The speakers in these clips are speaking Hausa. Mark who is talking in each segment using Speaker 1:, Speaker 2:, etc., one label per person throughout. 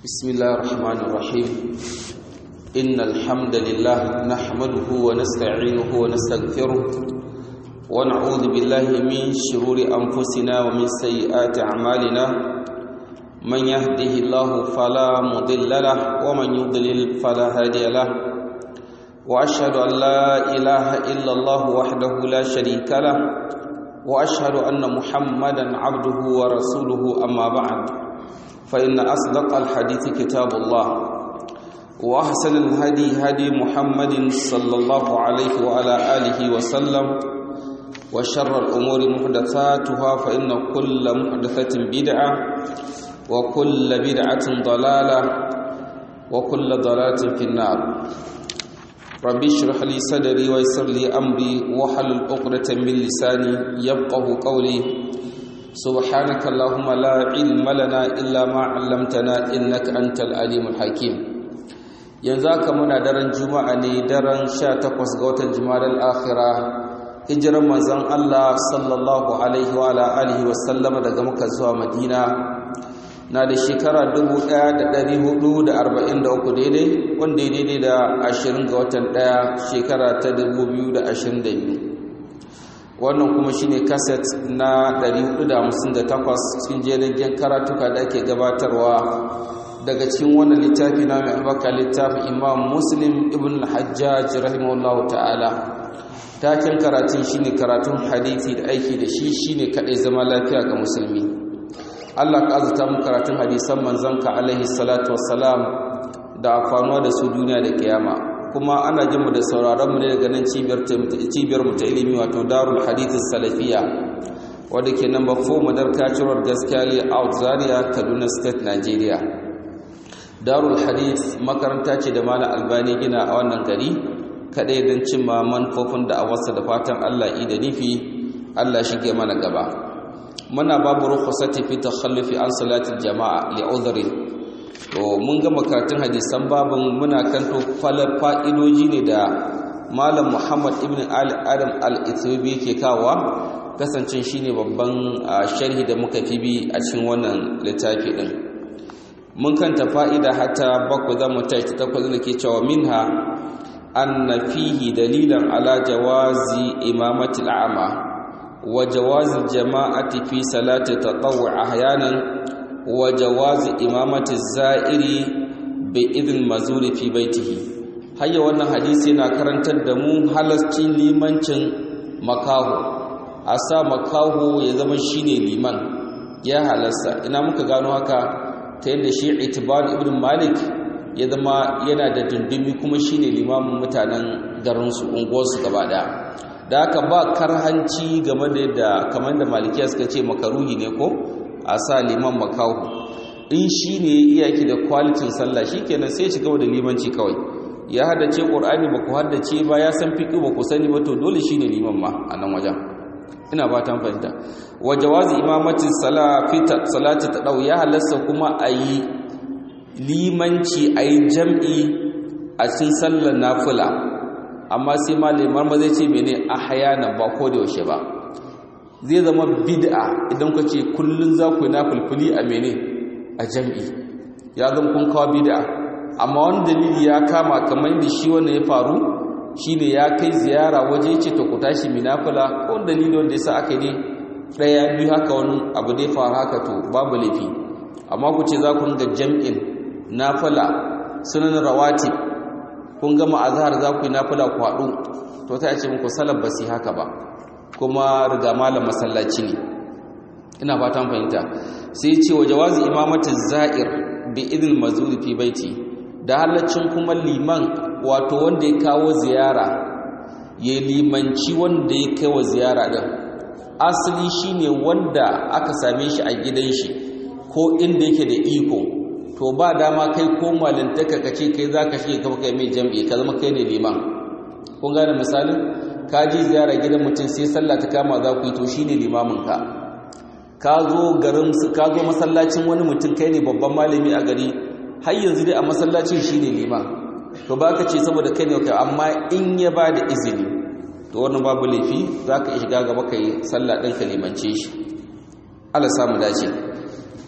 Speaker 1: بسم الله الرحمن الرحيم إن الحمد لله نحمده ونستعينه ونستغفره ونعوذ بالله من شرور أنفسنا ومن سيئات أعمالنا من يهده الله فلا مضل له ومن يضلل فلا هادي له وأشهد أن لا إله إلا الله وحده لا شريك له وأشهد أن محمدا عبده ورسوله أما بعد فإن أصدق الحديث كتاب الله وأحسن الهدي هدي محمد صلى الله عليه وعلى آله وسلم وشر الأمور محدثاتها فإن كل محدثة بدعة وكل بدعة ضلالة وكل ضلالة في النار ربي اشرح لي صدري ويسر لي أمري وحلل عقدة من لساني يفقه قولي سبحانك اللهم لا علم لنا إلا ما علمتنا إنك أنت العليم الحكيم yanzu haka muna daren juma'a ne daren 18 ga watan jumadal akhira hijiran manzon Allah sallallahu alaihi wa ala alihi wa sallama daga Makka zuwa Madina na da shekara 1443 daidai wanda daidai da 20 ga watan 1 shekara ta 2022 wannan kuma shine kaset na 458 cikin jerin karatuka da ake gabatarwa daga cikin wannan littafi na mai albaka littafin imam muslim ibn al-hajjaj rahimahullah ta'ala taken karatun shine karatun hadisi da aiki da shi shine kadai zama lafiya ga musulmi Allah ka azuta mu karatun hadisan manzon ka alaihi salatu wassalam da afanuwa da su duniya da kiyama kuma ana jin mu da sauraron mu ne daga nan cibiyar cibiyar mu ta ilimi wato Darul Hadith Salafiya wanda ke number 4 Madarka Cirwar Gaskiya Out Zaria Kaduna State Nigeria Darul Hadith makaranta ce da Malam Albani gina a wannan gari kadai don cimma manufofin da awarsa da fatan Allah yi da nufi Allah shige mana gaba muna babu rukhsati fi takhallufi an salatil jama'a li udhrin to mun ga makaratun hadisan babin muna kanto falar fa'idoji ne da malam muhammad ibn ali adam al-ethiopi ke kawa kasancin shine babban sharhi da muka fi bi a cikin wannan littafi din mun kanta fa'ida hatta bakwai za mu tashi ta takwas da ke cewa minha anna fihi dalilan ala jawazi imamati al'ama wa jawazi jama'ati fi salati tatawwu ahyanan wa jawazi imamati za'iri bi idin mazuri fi baitihi hayya wannan hadisi yana karantar da mu halascin limancin makaho a sa makaho ya zama shine liman ya halasta ina muka gano haka ta yadda shi itibar ibn malik ya zama yana da dindimi kuma shine limamin mutanen garinsu unguwarsu gaba daya da haka ba karhanci game da yadda kamar da malikiya suka ce makaruhi ne ko a sa liman makahu in shi ne iyaki da kwalitin sallah shi kenan sai shiga da limanci kawai ya haddace ƙur'ani ba ku haddace ba ya san fiƙi ba ku sani ba to dole shi ne liman ma a nan wajen ina ba ta fahimta wa jawazi imamatin salati ta ɗau ya halasta kuma a yi limanci a yi jam'i a cikin sallar nafila amma sai malamar ma zai ce mene a hayana ba ko da yaushe ba zai zama bid'a idan ka ce kullun za ku na fulfuli a mene a jam'i ya zama kun kawo bid'a amma wani dalili ya kama kamar da shi wannan ya faru shine ya kai ziyara waje ce to ku tashi minafila ko dalili wanda yasa aka ne daya biyu haka wani abu da ya faru haka to babu laifi amma ku ce za ku ringa jam'in nafila sunan rawati kun gama azhar za ku yi nafila ku haɗu to ta ce muku sallar ba su haka ba kuma riga malam masallaci ne ina fatan fahimta sai ce wa jawazi imamatin za'ir bi idil mazuri fi baiti da halaccin kuma liman wato wanda ya kawo ziyara ya limanci wanda ya kai wa ziyara din asali shine wanda aka same shi a gidan shi ko inda yake da iko to ba dama kai ko malintaka kace kai zaka shige ka kai mai jam'i ka zama kai ne liman kun gane misalin ka ji ziyara gidan mutum sai sallah ta kama za ku yi to shine limamin ka ka zo garin ka zo masallacin wani mutum kai ne babban malami a gari har yanzu dai a masallacin shine liman to baka ce saboda kai ne kai amma in ya ba da izini to wannan babu laifi zaka iya shiga gaba kai sallah din ka limance shi Allah samu dace to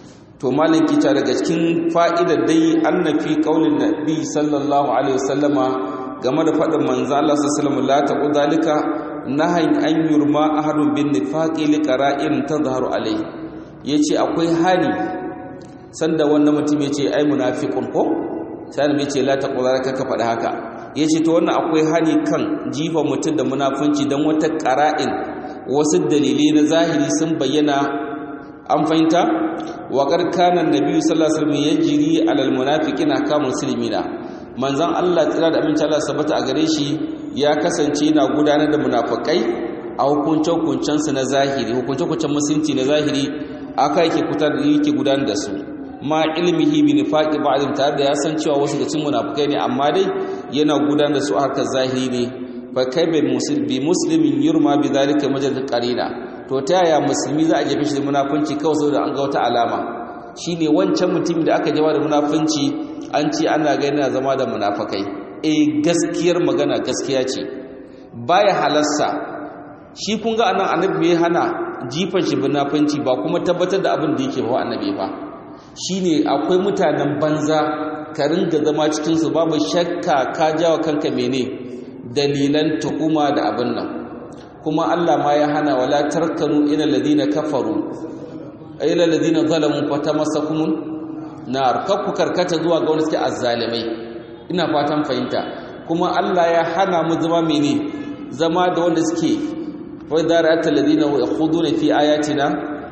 Speaker 1: to malam kita daga cikin fa'idar dai annafi qaulin nabi sallallahu alaihi wasallama game da faɗin manzo Allah sallallahu alaihi wasallam la taqu zalika nahayin an yurma ahadun bin nifaqi li qara'in tazharu alai yace akwai hali sanda wannan mutum yace ai munafiqun ko sai annabi yace la taqu zalika ka faɗi haka yace to wannan akwai hali kan jifa mutum da munafunci dan wata qara'in wasu dalilai na zahiri sun bayyana an fahimta wa kana annabi sallallahu alaihi wasallam yajri alal munafiqina ka muslimina manzon Allah tsira da aminci Allah sabata a gare shi ya kasance yana gudanar da munafikai a hukuncin su na zahiri hukuncin musulunci na zahiri aka yake kutar da yake gudanar da su ma ilmihi bi nifaqi ba'dhum tare da ya san cewa wasu da cin munafikai ne amma dai yana gudanar da su a harkar zahiri ne fa kai bi muslimin yurma bi zalika majal qarina to ta yaya musulmi za a jefe shi da munafunci kawai saboda an ga wata alama shine wancan mutum da aka jama da munafunci an ce ana gani na zama da munafakai eh gaskiyar magana gaskiya ce baya halarsa shi kun ga anan annabi ya hana jifan shi munafunci ba kuma tabbatar da abin da yake ba annabi ba shine akwai mutanen banza ka ringa zama cikin su babu shakka ka jawa kanka mene dalilan tuhuma da abin nan kuma Allah ma ya hana wala tarkanu ila ladina kafaru ila ladina zalamu fatamassakumun nar kakku karkata zuwa ga wanda suke azzalimai ina fatan fahimta kuma Allah ya hana mu zama mene zama da wanda suke wa darata ladina yakhuduna fi ayatina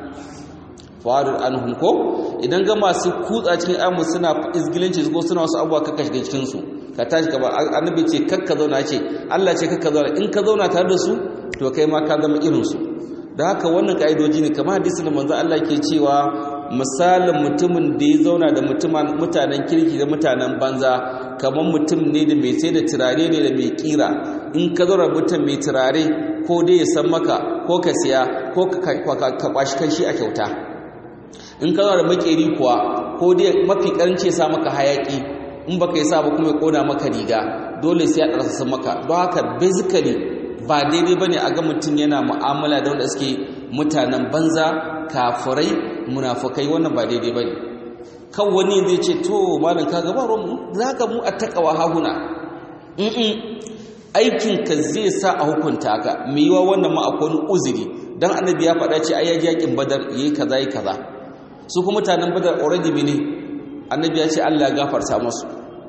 Speaker 1: farid anhum ko idan ga masu kutsa cikin amu suna izgilinci ko suna wasu abuwa kaka shiga cikin su ka tashi gaba annabi ce kakka zauna ce Allah ce kakka zauna in ka zauna tare da su to kai ma ka zama irinsu da haka wannan ka'idoji ne kamar hadisin da manzo Allah ke cewa misalin mutumin da ya zauna da mutanen kirki da mutanen banza kamar mutum ne da mai sai da turare ne da mai kira in ka zauna mutum mai turare ko dai ya san maka ko ka siya ko ka kwashi kanshi a kyauta in ka zauna da makeri kuwa ko dai mafi karanci ya sa maka hayaki in baka yi sa ba kuma ya kona maka riga dole sai ya ɗarsa maka don haka basically ba daidai bane a ga mutum yana mu'amala da wanda suke mutanen banza kafirai munafukai wannan ba daidai bane kan wani zai ce to malam ka gaba ruwan zaka mu attaqwa hahuna in aikin ka zai sa a hukunta ka me yiwa wannan ma akwai uzuri dan annabi ya faɗa ce ai ya yakin badar yayi kaza yayi kaza su kuma mutanen badar already mene annabi ya ce Allah ya gafarta musu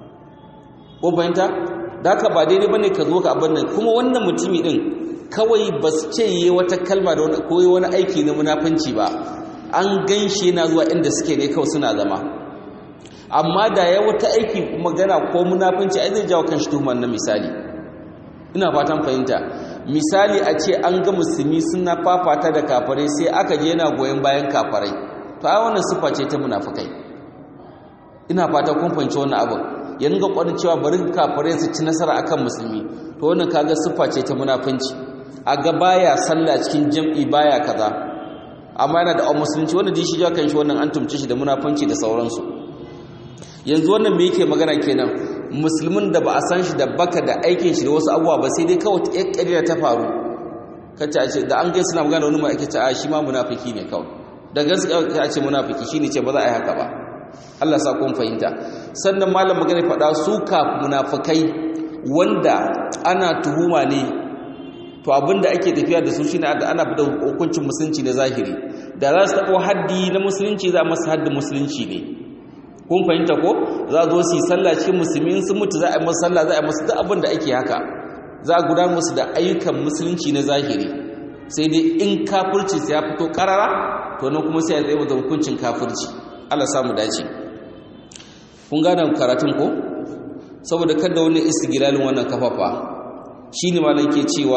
Speaker 1: ko fahimta da haka ba daidai bane ka zo ka abin nan kuma wannan mutumi din kawai ba su ce yi wata kalma da wani koyi wani aiki na munafunci ba an ganshi yana zuwa inda suke ne kawai suna zama amma da ya wata aiki magana ko munafunci ai zai jawo kanshi tuhumar na misali ina fatan fahimta misali a ce an ga musulmi suna fafata da kafarai sai aka je yana goyon bayan kafarai to ai wannan sifa ce ta munafukai ina fata kun fahimci wannan abin ya ringa kwarin cewa bari kafirai su ci nasara akan musulmi to wannan kaga siffa ce ta munafunci a ga baya sallah cikin jam'i baya kaza amma yana da musulunci wanda dishi ja kan shi wannan an tumce shi da munafunci da sauransu yanzu wannan me yake magana kenan musulmin da ba a san shi da baka da aikin shi da wasu abubuwa ba sai dai kawai ta ƙarya ta faru kace a ce da an gai suna magana wani ma ake ce a shi ma munafiki ne kawai da gaskiya a ce munafiki shine ce ba za a yi haka ba Allah sa kun fahimta sannan malam magana faɗa su ka munafikai wanda ana tuhuma ne to abinda ake tafiya da su shine da ana fada hukuncin musulunci na zahiri da za su taɓa haddi na musulunci za a masa haddin musulunci ne kun fahimta ko za a zo su yi sallah cikin musulmi sun mutu za a yi masa sallah za a yi masa duk abin da ake haka za a gudanar musu da ayyukan musulunci na zahiri sai dai in kafirci sai ya fito karara to nan kuma sai ya tsaye da hukuncin kafirci Allah samu dace kun gane karatun ko saboda kada wani istigilalin wannan kafafa shine malam ke cewa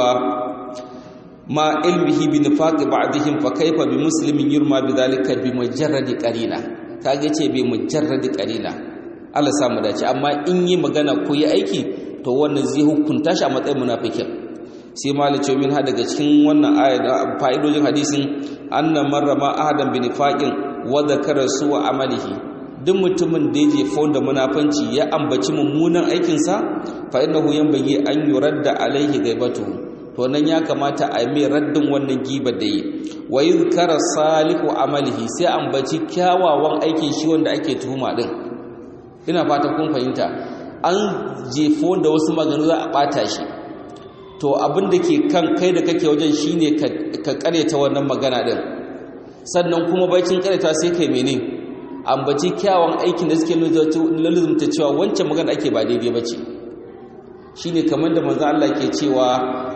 Speaker 1: ma ilmihi bi nifaqi ba'dihim fa kaifa bi muslimin yurma bi dhalika bi mujarradi qarina kage ce bi mujarradi qarina Allah samu dace amma in yi magana ko yi aiki to wannan zai hukunta shi a matsayin munafikin sai malam ce min ha daga cikin wannan aya da fa'idojin hadisin anna marrama ahadan bi nifaqin wa dhakara su amalihi duk mutumin da ya je da munafanci ya ambaci mummunan aikinsa fa innahu yanbaghi an yuradda alaihi ghaibatu to nan ya kamata a mai raddin wannan giba da yi wa yuzkara salihu amalihi sai ambaci kyawawan aikin shi wanda ake tuhuma din ina fata kun fahimta an jefo da wasu maganu za a bata shi to abin da ke kan kai da kake wajen shine ka karyata wannan magana din sannan kuma bacin karyata sai kai mene ambaci kyawun aikin da suke lalzumta cewa wancan magana ake ba daidai bace shine kamar da manzo Allah ke cewa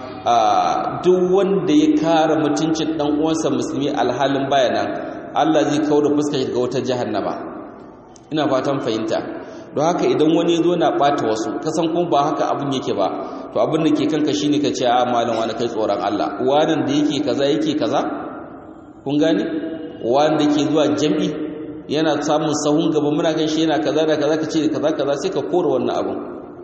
Speaker 1: duk wanda ya kare mutuncin dan uwansa musulmi alhalin bayanan Allah zai kawo da fuskar shi daga wata jahannama ina fatan fahimta don haka idan wani zo na ɓata wasu kasan kuma ba haka abin yake ba to abin da ke kanka shine ka ce a malam wani kai tsoron Allah wannan da yake kaza yake kaza kun gane wanda ke zuwa jami'i yana samun sahun gaba muna gan shi yana kaza da kaza ka ce kaza kaza sai ka kora wannan abin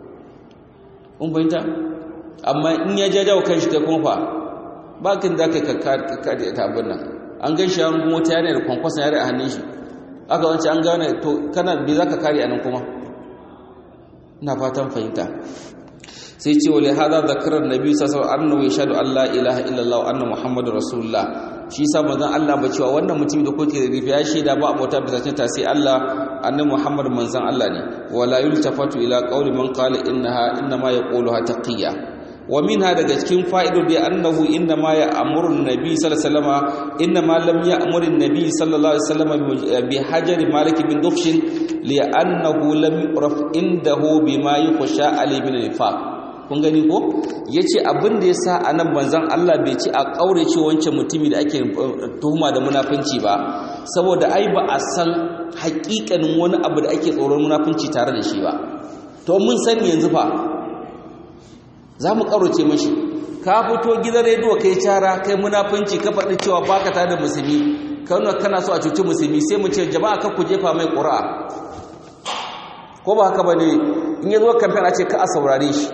Speaker 1: kun fahimta amma in ya jajawa kan shi kai kuma fa ba kin da kai ka kare ta abin nan an gan shi an gumo ta yare da kwankwason yare a hannun shi aka wance an gane to kana bi za ka kare anan kuma ina fatan fahimta sai ce wa lihada zakarar nabi sallallahu alaihi wasallam yashhadu an la ilaha illallah anna muhammadur rasulullah shi sa manzon Allah ba cewa wannan mutum da kuke da rifi ya shaida ba abota bisa cinta sai Allah annabi muhammad manzon Allah ne wala yultafatu ila qawli man qala innaha inma yaquluha taqiyya wa minha daga cikin fa'idodi annahu inma ya'muru an-nabi sallallahu alaihi wasallam inma lam ya'muru an-nabi sallallahu alaihi wasallam bi hajari malik bin dukhshin li'annahu lam yuraf indahu bima yukhsha ali bin nifaq kun gani ko yace abin da yasa anan banzan Allah bai ci a kaurace wancan mutumi da ake tuhuma da munafunci ba saboda ai ba a san haƙiƙanin wani abu da ake tsoron munafunci tare da shi ba to mun sani yanzu fa za mu ƙaurace mashi ka fito gidan rediyo kai cara kai munafunci ka faɗi cewa baka tare da musulmi kana kana so a cuci musulmi sai mu ce jama'a ka ku jefa mai ƙura'a ko ba haka bane in ya zo kamfen a ce ka a saurare shi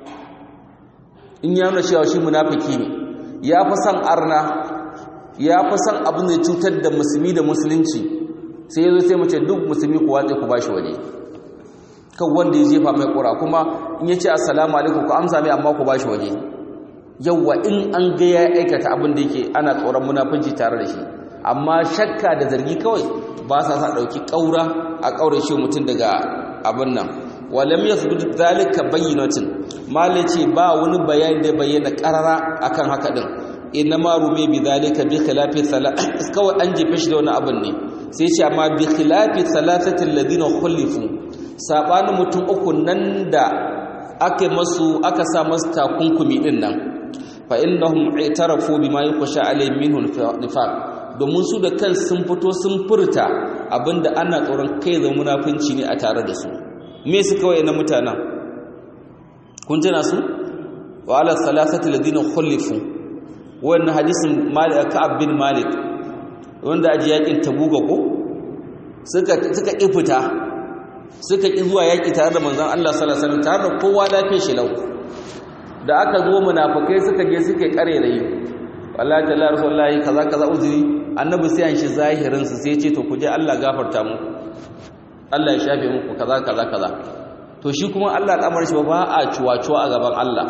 Speaker 1: in ya nuna cewa shi munafiki ne ya fi son arna ya fi son abin da cutar da musulmi da musulunci sai ya zo sai mu ce duk musulmi ku watse ku bashi waje kan wanda ya jefa mai ƙura kuma in ya ce assalamu alaikum ku amsa mai amma ku bashi waje yawwa in an ga ya aikata abin da yake ana tsoron munafunci tare da shi amma shakka da zargi kawai ba sa sa ɗauki ƙaura a ƙaure shi mutum daga abin nan walam yasbut zalika bayyinatin malai ce ba wani bayani da bayyana ƙarara akan haka din inna ma rume bi zalika bi khilafi kawai an jefe shi da wani abin ne sai ce amma bi khilafi salasatin ladina khulifu sabanin mutum uku nan da aka masu aka sa masu takunkumi din nan fa innahum i'tarafu bima yukhsha alayhim minhu nifaq domin su da kan sun fito sun furta abinda ana tsoron kai da munafunci ne a tare da su me su kawai na mutanen kun tana su wa ala salasati ladina khulifu wannan hadisin malik ka'ab bin malik wanda aji yakin tabuga ko suka suka ifita suka ƙi zuwa yaƙi tare da manzon Allah sallallahu alaihi wasallam tare da kowa lafiyar shi lau da aka zo munafikai suka je suka kare rayi wallahi jalla rasulullahi kaza kaza uzuri annabi sai an shi zahirin su sai ya ce to ku je Allah gafarta mu Allah ya shafe muku kaza kaza kaza to shi kuma Allah al'amarin shi ba a cuwa-cuwa a gaban Allah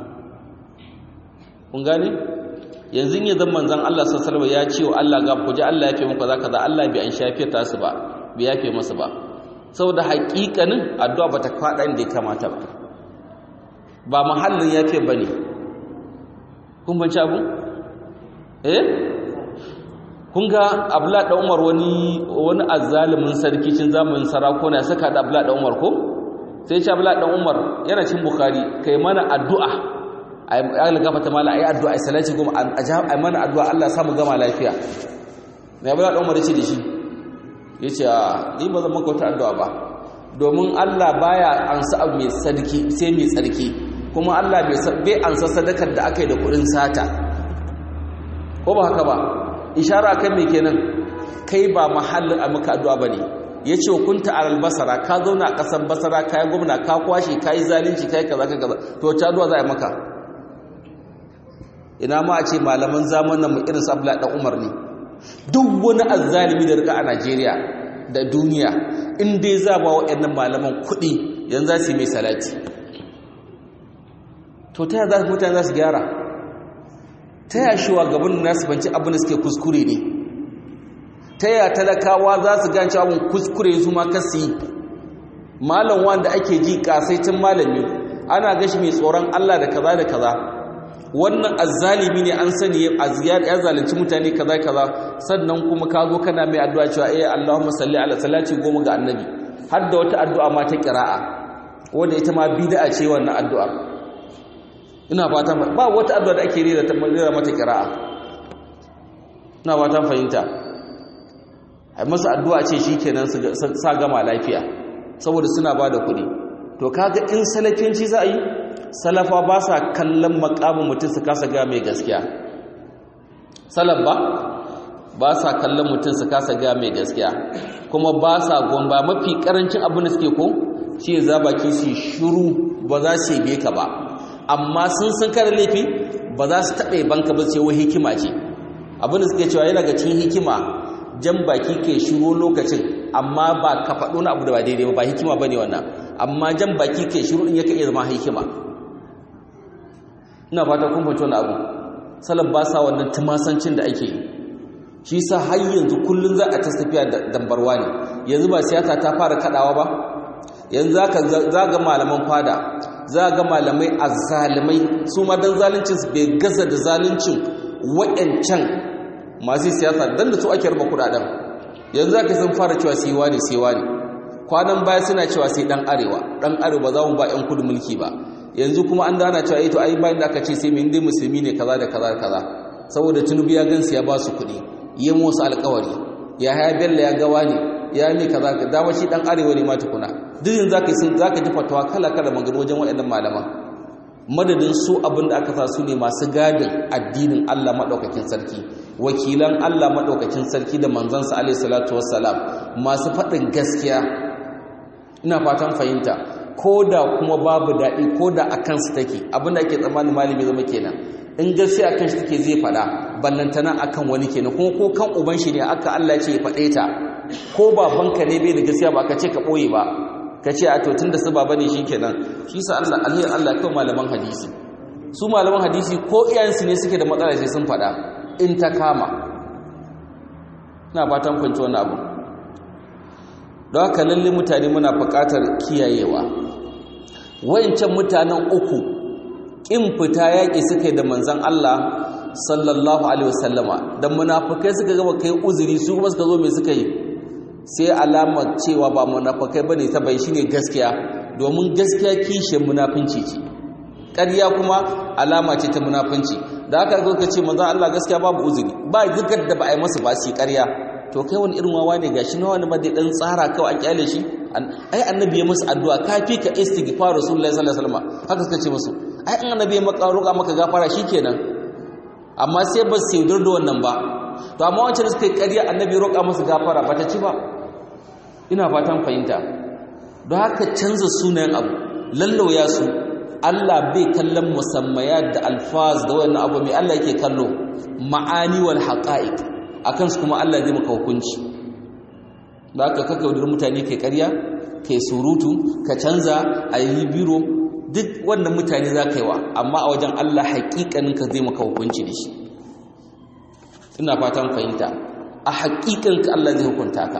Speaker 1: kun gane yanzu ya zan manzon Allah sallallahu alaihi wasallam ya ce wa Allah ga ku je Allah ya yafe muku kaza kaza Allah bai an shafe ta su ba bai yafe masa ba saboda haƙiƙanin addu'a bata faɗa inda ya kamata ba ba mahallin yafe bane kun banci abu eh kun ga abla da Umar wani wani azzalimin sarki cin zamanin sarakuna saka da abla da Umar ko sai ce abla da Umar yana cin bukhari kai mana addu'a ai Allah gafarta mala ai addu'a ai salati goma ai mana addu'a Allah samu gama lafiya mai abla da Umar ya ce da shi ya ce ni ba zan maka wata addu'a ba domin Allah baya ansa abu mai sarki sai mai tsarki kuma Allah bai ansa sadakar da aka yi da kudin sata ko ba haka ba ishara kan me kenan kai ba mahallin a maka addu'a bane yace kunta alal basara ka zauna a kasan basara kai gwamna ka kwashe kai zalunci kai kaza kaza to ta addu'a za a maka ina ma a ce malaman zamanin mu irin su Abdullahi dan Umar ne duk wani azzalimi da rika a Najeriya da duniya in dai za ba waɗannan malaman kuɗi yanzu za su yi mai salati to ta za mutane za su gyara ta ya shi gaban nasu banci abin da suke kuskure ne ta ya talakawa za su ganci abin kuskure su ma kasi malam wanda ake ji kasaitin malami ana gashi mai tsoron Allah da kaza da kaza wannan azzalimi ne an sani ya zalunci mutane kaza kaza sannan kuma ka zo kana mai addu'a cewa eh Allahumma salli ala salati goma ga annabi har da wata addu'a ma ta qira'a wanda ita ma bid'a ce wannan addu'a ina fata ba wata addu'a da ake rera ta rera mata qira'a ina fata fahimta ai masa addu'a ce shikenan su sa gama lafiya saboda suna bada kuɗi to kaga in salafinci za a yi salafa ba sa kallon makamin mutum su kasa ga mai gaskiya salaf ba ba sa kallon mutum su kasa ga mai gaskiya kuma ba sa gomba mafi karancin abin da suke ko shi ya za baki su shuru ba za su yi ka ba amma sun san kada laifi ba za su taɓa banka ba sai wai hikima ce abin da suke cewa yana ga cikin hikima jan baki ke shiru lokacin amma ba ka faɗo na abu da ba daidai ba hikima ba ne wannan amma jan baki ke shiru in yaka iya zama hikima ina fata kun fahimci wani abu salaf ba sa wannan tumasancin da ake yi shi sa har yanzu kullum za a ta tafiya da dambarwa ne yanzu ba siyasa ta fara kadawa ba yanzu za ga malaman fada za ga malamai azzalimai su ma dan zaluncin su bai gaza da zaluncin wa'ancan masu siyasa dan da su ake raba kudaden yanzu za ka sun fara cewa sai wani sai wani kwanan baya suna cewa sai dan arewa dan arewa za mu ba yan kudu mulki ba yanzu kuma an dana cewa ito ai bayan da aka ce sai mai dai musulmi ne kaza da kaza da kaza saboda tunubu ya gansu ya ba su kuɗi yi musu alkawari ya haya bello ya gawa ne ya mi kaza ka dama shi dan arewa ne ma tukuna duk yanzu zaka sun zaka ji fatawa kala kala magana wajen waɗannan malaman madadin su abin da aka sa su ne masu gadin addinin Allah madaukakin sarki wakilan Allah madaukakin sarki da manzansa alaihi salatu wassalam masu faɗin gaskiya ina fatan fahimta ko da kuma babu daɗi ko da a kansu take abinda ake tsammanin malami zama kenan in gaskiya kan shi take zai faɗa ballantana akan wani kenan kuma ko kan uban shi ne aka Allah ce ya faɗe ta ko babanka ne bai da gaskiya ba ka ce ka ɓoye ba ka ce a to tun da su baba ne shi kenan shi sa Allah alhiyar Allah kan malaman hadisi su malaman hadisi ko iyayensu ne suke da matsala sai sun faɗa in ta kama ina fatan kwanci wani abu don haka lalle mutane muna buƙatar kiyayewa wayancan mutanen uku ƙin fita yaƙi suka yi da manzan Allah sallallahu alaihi wasallama da munafukai suka gaba kai uzuri su kuma suka zo mai suka yi sai alama cewa ba munafukai bane ta bai shine gaskiya domin gaskiya kishin munafunci ce ƙarya kuma alama ce ta munafunci da haka zo ka ce manzan Allah gaskiya babu uzuri ba zigar da ba a yi masa ba su ƙarya to kai wani irin wawa ne gashi na wani madai dan tsara kawai an kyale shi ai annabi ya musu addu'a kafi ka istighfar rasulullahi sallallahu alaihi wasallam haka suka ce musu ai an annabi ya maka roƙa maka gafara shikenan amma sai ba su yaudar da wannan ba to amma wancan suka yi ƙarya annabi roƙa musu gafara ba ta ci ba ina fatan fahimta don haka canza sunayen abu lallauya su Allah bai kallon musammayat da alfaz da wannan abu mai Allah yake kallo ma'ani wal haqa'iq akan su kuma Allah zai maka hukunci da aka kaka wadar mutane kai karya kai surutu ka canza a yi biro duk wannan mutane za ka yi wa amma a wajen Allah haƙiƙanin ka zai maka hukunci da shi ina fatan fahimta a haƙiƙanin ka Allah zai hukunta ka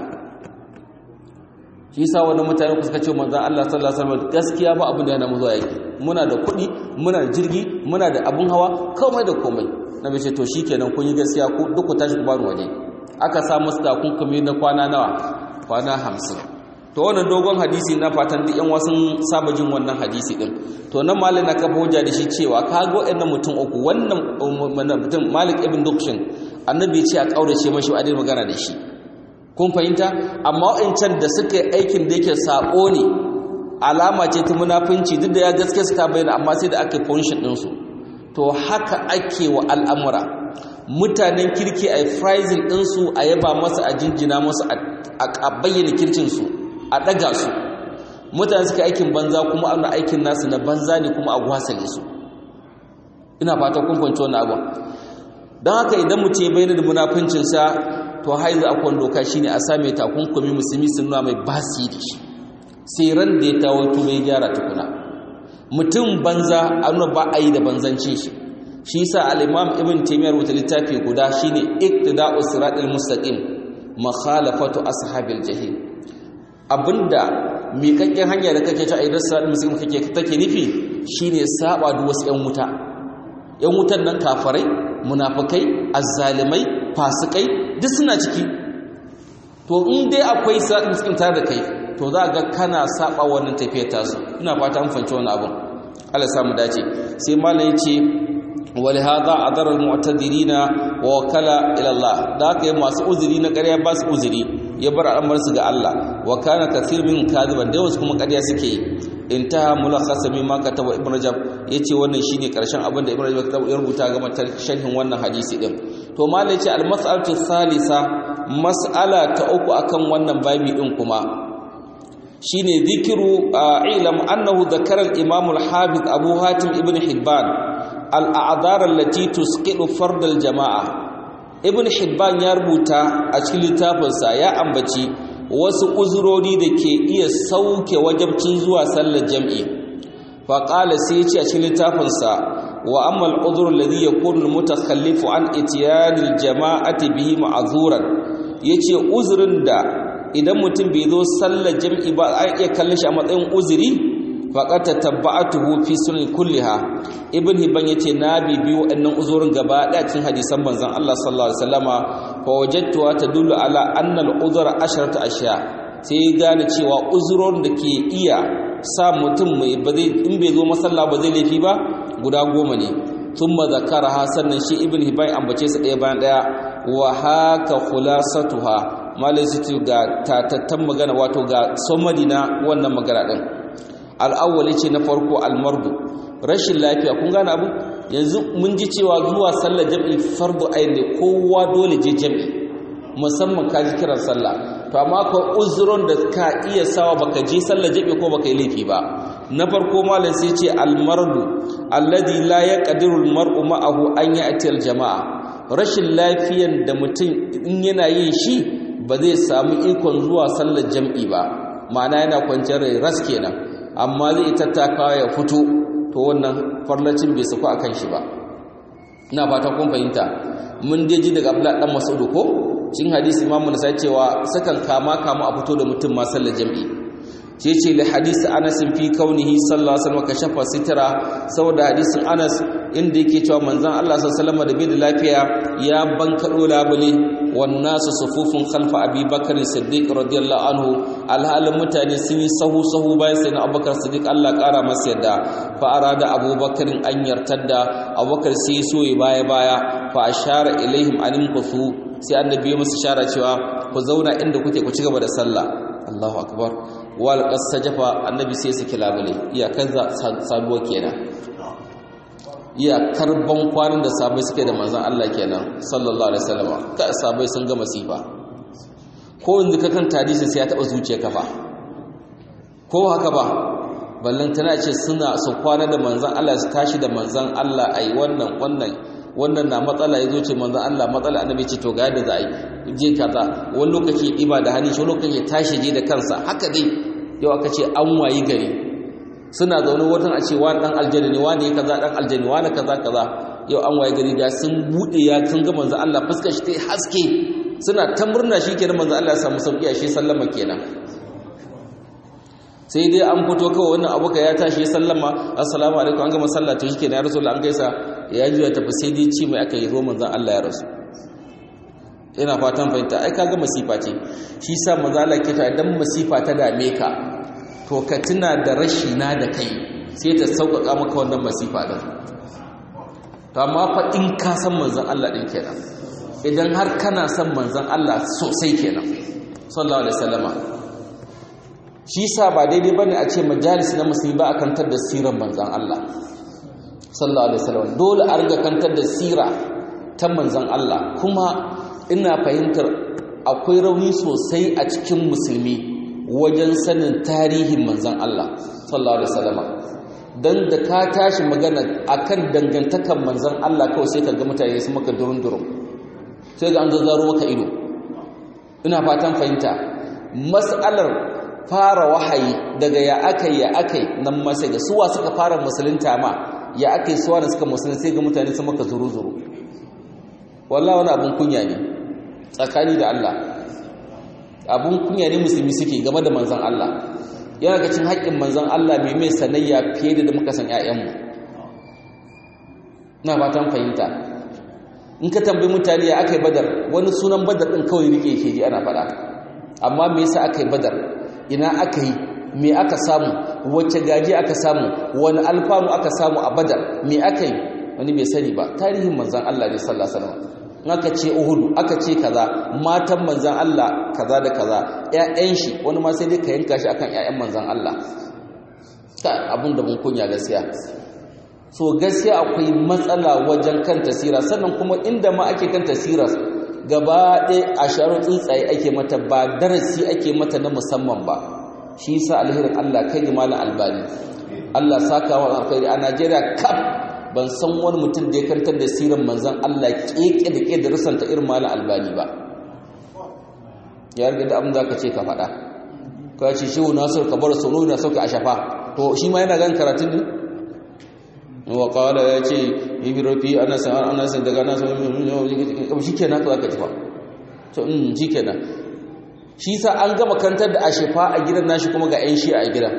Speaker 1: shi yasa wani mutane suka ce manzon Allah sallallahu alaihi wasallam gaskiya ba abin da yana mu zuwa yake muna da kuɗi muna da jirgi muna da abun hawa komai da komai na bai ce to shikenan kun yi gaskiya ku duk ku tashi ku bani waje aka sa musu takunkumi na kwana nawa kwana hamsin to wannan dogon hadisi na fatan duk yan wasu saba jin wannan hadisi din to nan malik na kafa hujja da shi cewa ka ga waɗannan mutum uku wannan mutum malik ibn dukshin annabi ya ce a kaurace mashi a dai magana da shi kun fahimta amma wa'ancan da suka yi aikin da yake sako ne alama ce ta munafunci duk da ya gaske su ta bayyana amma sai da aka yi function ɗinsu to haka ake wa al'amura mutanen kirki a frizin ɗinsu a yaba masa a jinjina masu a bayyana kircinsu a ɗaga su mutane suka aikin banza kuma ana aikin nasu na banza ne kuma a gwasale su ina fata kun fahimci wannan abu don haka idan mutum ya bayyana da munafuncinsa to haizu akwai doka shine a same takunkumi musulmi sun nuna mai basi da shi sai ran da ya tawo tuba ya gyara tukuna mutum banza a nuna ba a yi da banzancin shi shi yasa al-imam ibn taymiyyah rubuta littafi guda shine iqtida'u siratal mustaqim makhalafatu ashabil jahim abinda miƙaƙƙen hanya da kake ta aidar siratal mustaqim kake take nufi shine saba da wasu ƴan wuta ƴan wutan nan kafarai munafikai azzalimai fasikai duk suna ciki to in dai akwai siratal mustaqim tare da kai to za ga kana saba wannan tafiyar tasu ina fata an fanci wannan abin Allah samu dace sai malam yace ولهذا أضر المعتذرين ووكل إلى الله ذاك masu uzuri na ƙarya ba su uzuri ya bar al'amarsu ga Allah wa kana kathir min kadiban da wasu kuma ƙarya suke yi intaha mulakhasa mimma kataba ibn rajab yace wannan shine karshen abin da ibn rajab ya rubuta game da sharhin wannan hadisi din to malai yace al-mas'alatu thalitha mas'ala ta uku akan wannan babi din kuma shine zikiru ilam annahu dhakara al-imam al-hafiz abu hatim ibn hibban al-a'dhar allati tusqidu fard al-jama'a ibn hibban ya rubuta a cikin littafinsa ya ambaci wasu uzurori da ke iya sauke wajabcin zuwa sallar jam'i fa qala sai ce a cikin littafinsa wa amma al-udhur alladhi yakunu al-mutakhallifu an itiyani al-jama'ati bihi ma'zuran yace uzurin da idan mutum bai zo sallar jam'i ba a iya kallon shi a matsayin uzuri faqad tabba'atuhu fi sunan kulliha ibn hibban yace na bibi waɗannan uzurin gaba ɗaya cikin hadisan manzon Allah sallallahu alaihi wasallama fa wajadtuha tadullu ala anna al-udhra asharatu ashya sai gane cewa uzurorin da ke iya sa mutum mai ba zai in bai zo masalla ba zai laifi ba guda goma ne thumma zakaraha sannan shi ibn hibban ambace su ɗaya bayan ɗaya wa haka khulasatuha malai su ga tatattan magana wato ga somadi na wannan magana din al'awwali ce na farko almardu rashin lafiya kun gane abu yanzu mun ji cewa zuwa sallar jam'i fardu ayin ne kowa dole je jam'i musamman ka ji kiran sallah to amma ka uzuron da ka iya sawa baka je sallar jam'i ko baka yi laifi ba na farko malam sai ce almardu alladhi la yaqdiru almar'u ma'ahu an ya'ti aljama'a rashin lafiyan da mutum in yana yin shi ba zai samu ikon zuwa sallar jam'i ba ma'ana yana kwanciyar rai ras kenan amma zai tattakawa ya fito to wannan farlacin bai sako akan shi ba ina fata kun fahimta mun dai ji daga Abdullah dan Mas'ud ko cikin hadisi Imam Nasa'i cewa sakan kama kama a fito da mutum ma sallar jam'i ce ce li hadisi Anas fi kaunihi sallallahu alaihi wasallam kashafa sitra saboda hadisin Anas inda yake cewa manzon Allah sallallahu alaihi wasallam da bai da lafiya ya bankado labule wan nasu sufufun khalfa Abi Bakr Siddiq radiyallahu anhu alhalin mutane sun yi sahu sahu bayan sayyidina Abubakar Siddiq Allah kara masa yadda fa arada Abu Bakr an yartadda Abubakar sai so ya baya baya fa ashara ilaihim an kusu sai annabi ya musu shara cewa ku zauna inda kuke ku ci gaba da sallah Allahu akbar wal qasajafa annabi sai saki labule iyakar sabuwa kenan iyakar ban kwanan da sabai suke da manzon Allah kenan sallallahu alaihi wasallam ka sabai sun ga masifa ko yanzu ka kan hadisi sai ya taba zuciya kafa ko haka ba ballan tana ce suna su kwana da manzon Allah su tashi da manzon Allah ai wannan wannan wannan na matsala ya zo ce manzon Allah matsala annabi ce to ga yadda za a yi je kaza wani lokaci iba da hannu shi lokaci tashi je da kansa haka dai yau aka ce an wayi gari suna zaune watan a ce wani dan aljanna ne wani kaza dan aljanna wani kaza kaza yau an wayi gari da sun bude ya sun ga manzon Allah fuskar shi tai haske suna ta murna shi kenan manzon Allah ya samu sauki a shi sallama kenan sai dai an fito kawai wannan abuka ya tashi ya sallama assalamu alaikum an gama sallah to shikenan ya rasul an gaisa ya juya tafi sai dai ci mai aka yi zo manzon Allah ya rasu ina fatan fahimta ai kaga masifa ce shi sa manzo Allah ke ta dan masifa ta dame ka to ka tuna da rashi na da kai sai ta sauƙaƙa maka wannan masifa din to amma fa in ka san manzon Allah din kenan idan har kana son manzon Allah sosai kenan sallallahu alaihi wasallama shi sa ba daidai bane a ce majalis na musulmi ba a kantar da sirar manzon Allah sallallahu alaihi wasallam dole a riga kantar da sira ta manzon Allah kuma ina fahimtar akwai rauni sosai a cikin musulmi wajen sanin tarihin manzon Allah sallallahu alaihi wasallam dan da ka tashi magana akan dangantakan manzon Allah kawai sai ka ga mutane su maka durun-durun sai ga an zazzaro maka ido ina fatan fahimta mas'alar fara wahayi daga ya akai ya akai nan ma sai ga suwa suka fara musulunta ma ya aka yi suwa da suka musulun sai ga mutane sun maka zuru-zuru wallah wani abin kunya ne tsakani da Allah abin kunya ne musulmi suke game da manzan Allah yana ga cin haƙƙin manzan Allah mai mai sanayya fiye da muka san 'ya'yanmu na fatan fahimta in ka tambayi mutane ya aka yi badar wani sunan badar ɗin kawai rike ke ji ana faɗa amma me yasa aka yi badar ina aka yi me aka samu wacce gaji aka samu wani alfanu aka samu a badar me aka yi wani bai sani ba tarihin manzan Allah ne sallallahu alaihi wasallam aka ce uhudu aka ce kaza matan manzan Allah kaza da kaza ƴaƴan shi wani ma sai dai ka yanka shi akan ƴaƴan manzan Allah ta abin da mun kunya gaskiya so gaskiya akwai matsala wajen kan tasira sannan kuma inda ma ake kan tasira gaba ɗaya a sharon tsuntsaye ake mata ba darasi ake mata na musamman ba shi yasa alherin Allah kai ga malam albani Allah saka wa alkhairi a Najeriya kaf ban san wani mutum da ya kantar da siran manzon Allah keke da ke da rusanta irin malam albani ba ya riga da abin da ka ce ka faɗa ka ce shehu nasir ka bar sono na sauke a shafa to shi ma yana gan karatun ne wa qala ya ce ibrofi ana sa ana sa daga ana sa shi kenan ka zaka ci fa to in shi kenan shi sa an gama kantar da ashifa a gidan nashi kuma ga 'yan shi a gidan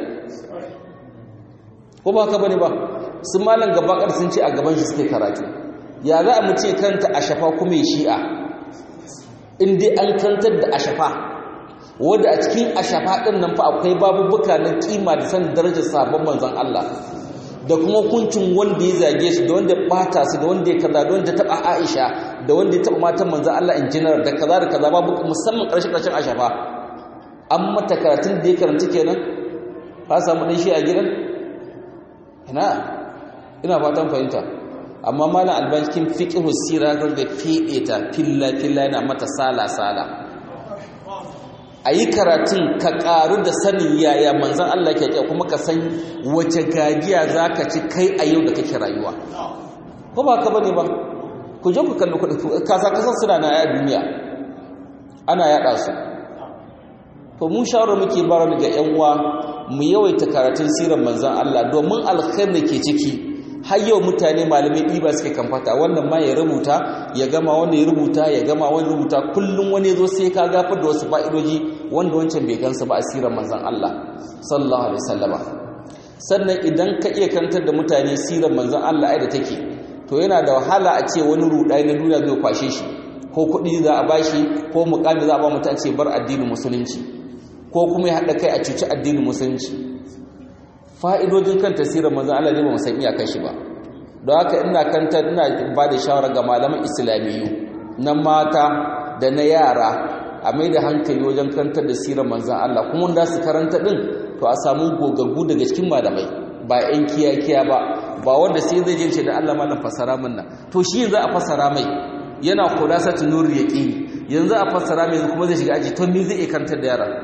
Speaker 1: ko ba ka bane ba sun malam gabakar sun ce a gaban shi suke karatu ya za a mu ce kanta ashafa kuma ya shi'a in dai an kantar da ashafa wadda a cikin ashafa ɗin nan fa akwai babubuka na kima da san darajar sabon manzon Allah da kuma hukuncin wanda ya zage su da wanda ya bata su da wanda ya kaza da wanda ya taba Aisha da wanda ya taba matan manzon Allah in general da kaza da kaza babu musamman karshe karshen ashafa an mata karatun da ya karanta kenan ka samu dan shi a gidan ina ina fatan fahimta amma malam albankin fiqhu sira ga fede ta filla filla yana mata sala sala ayi karatun ka karu da sanin yaya manzon Allah ke kuma ka san wace gajiya zaka ci kai a yau da kake rayuwa ko ba ka bane ba ku je ku kalli kuɗi kasa kasan suna na a duniya ana yada su to mun shawara muke bara ga yan uwa mu yawaita karatun sirar manzon Allah domin alkhair da ke ciki har yau mutane malamai ɗiba suke kamfata wannan ma ya rubuta ya gama wanda ya rubuta ya gama wani rubuta kullum wani zo sai ka gafar da wasu fa'idoji wanda wancan bai gansa ba a sirar manzon Allah sallallahu alaihi wasallama sannan idan ka iya kantar da mutane sirar manzon Allah ai da take to yana da wahala a ce wani rudai na duniya zai kwashe shi ko kuɗi za a bashi ko muƙami za a ba mutum ce bar addinin musulunci ko kuma ya haɗa kai a cuci addinin musulunci fa'idojin kan tasirin manzan Allah ne ba san iyakar shi ba don haka ina kanta ina ba da shawara ga malaman islamiyyu na mata da na yara a mai da hankali wajen kantar da sirar manzan Allah kuma da su karanta ɗin to a samu gogaggu daga cikin malamai ba 'yan kiyakiya ba ba wanda sai zai jince da Allah malam fasara min nan to shi yanzu a fasara mai yana kula sa tunur yaqini yanzu a fasara mai kuma zai shiga aji to me zai iya kantar da yara